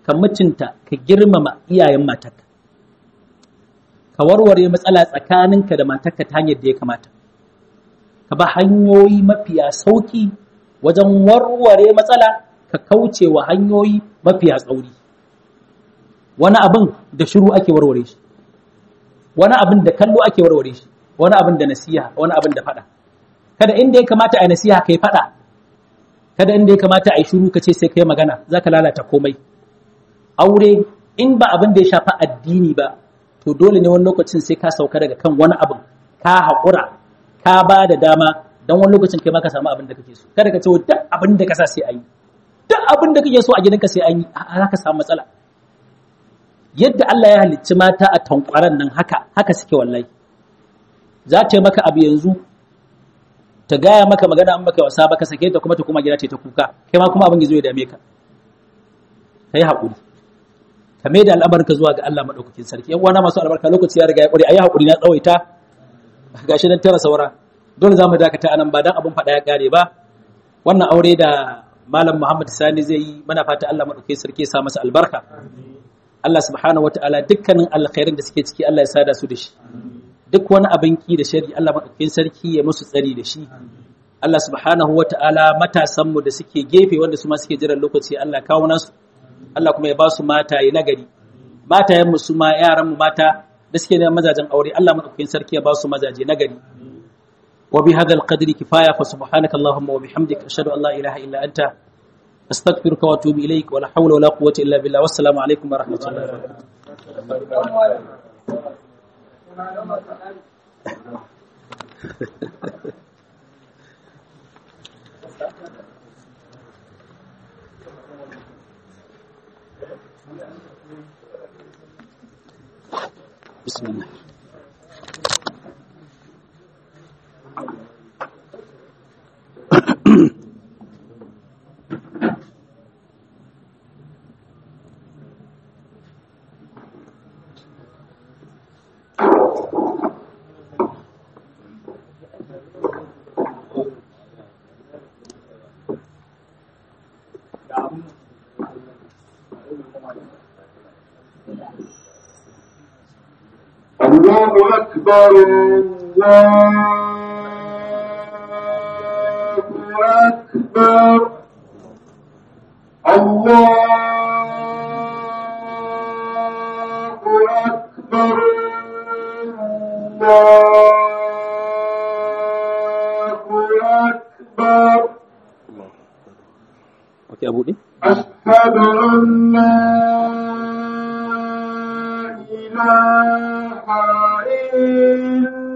ka mutunta ka girmama iyayen matarka ka warware matsala tsakaninka da matarka ta hanyar da ya kamata ka ba hanyoyi mafiya sauki wajen warware matsala ka kauce wa hanyoyi mafiya tsauri wani abin da shiru ake warware shi wani abin da kallo ake warware shi wani abin da nasiha wani abin da fada kada inda ya kamata a nasiha kai fada kada inda ya kamata a yi shiru ka ce sai kai magana za ka lalata komai aure in ba abin da ya shafa addini ba to dole ne wani lokacin sai ka sauka daga kan wani abin ka haƙura ka ba da dama don wani lokacin kai ma ka samu abin da kake so kada ka ce duk abin da ka sa sai a yi duk abin da kake so a gidanka sai an yi za ka samu matsala yadda Allah ya halicci mata a tankwaran nan haka haka suke wallahi za ta yi maka abu yanzu ta gaya maka magana an maka wasa baka sake ta kuma ta kuma gida ta kuka kai ma kuma abin ya zo ya dame ka kai haƙuri ka mai da al'amarka zuwa ga Allah maɗaukakin sarki yan uwana masu albarka lokaci ya riga ya ƙware ayi haƙuri na tsawaita gashi nan tara saura dole za mu dakata anan ba dan abin faɗa ya ƙare ba wannan aure da malam Muhammad Sani zai yi mana fata Allah maɗaukakin sarki ya sa masa albarka Allah subhanahu wataala dukkanin alkhairin da suke ciki Allah ya sada su da shi duk wani abin ki da shari Allah maɗaukakin sarki ya musu tsari da shi Allah subhanahu wataala matasan mu da suke gefe wanda su ma suke jiran lokaci Allah kawo nasu Allah kuma ya ba su mataye nagari matayen mu su ma yaran mu mata da suke neman mazajen aure Allah madaukakin sarki ya ba su mazaje nagari wa bi hadha qadri kifaya fa subhanaka allahumma wa bihamdika ashhadu an la ilaha illa anta astaghfiruka wa atubu ilaik wa la hawla wa la quwwata illa billah wassalamu alaikum wa rahmatullahi wa barakatuh بسم الله الله أكبر الله أكبر الله أكبر الله أكبر Oke, Abu Din. أشهد أن لا إله إلا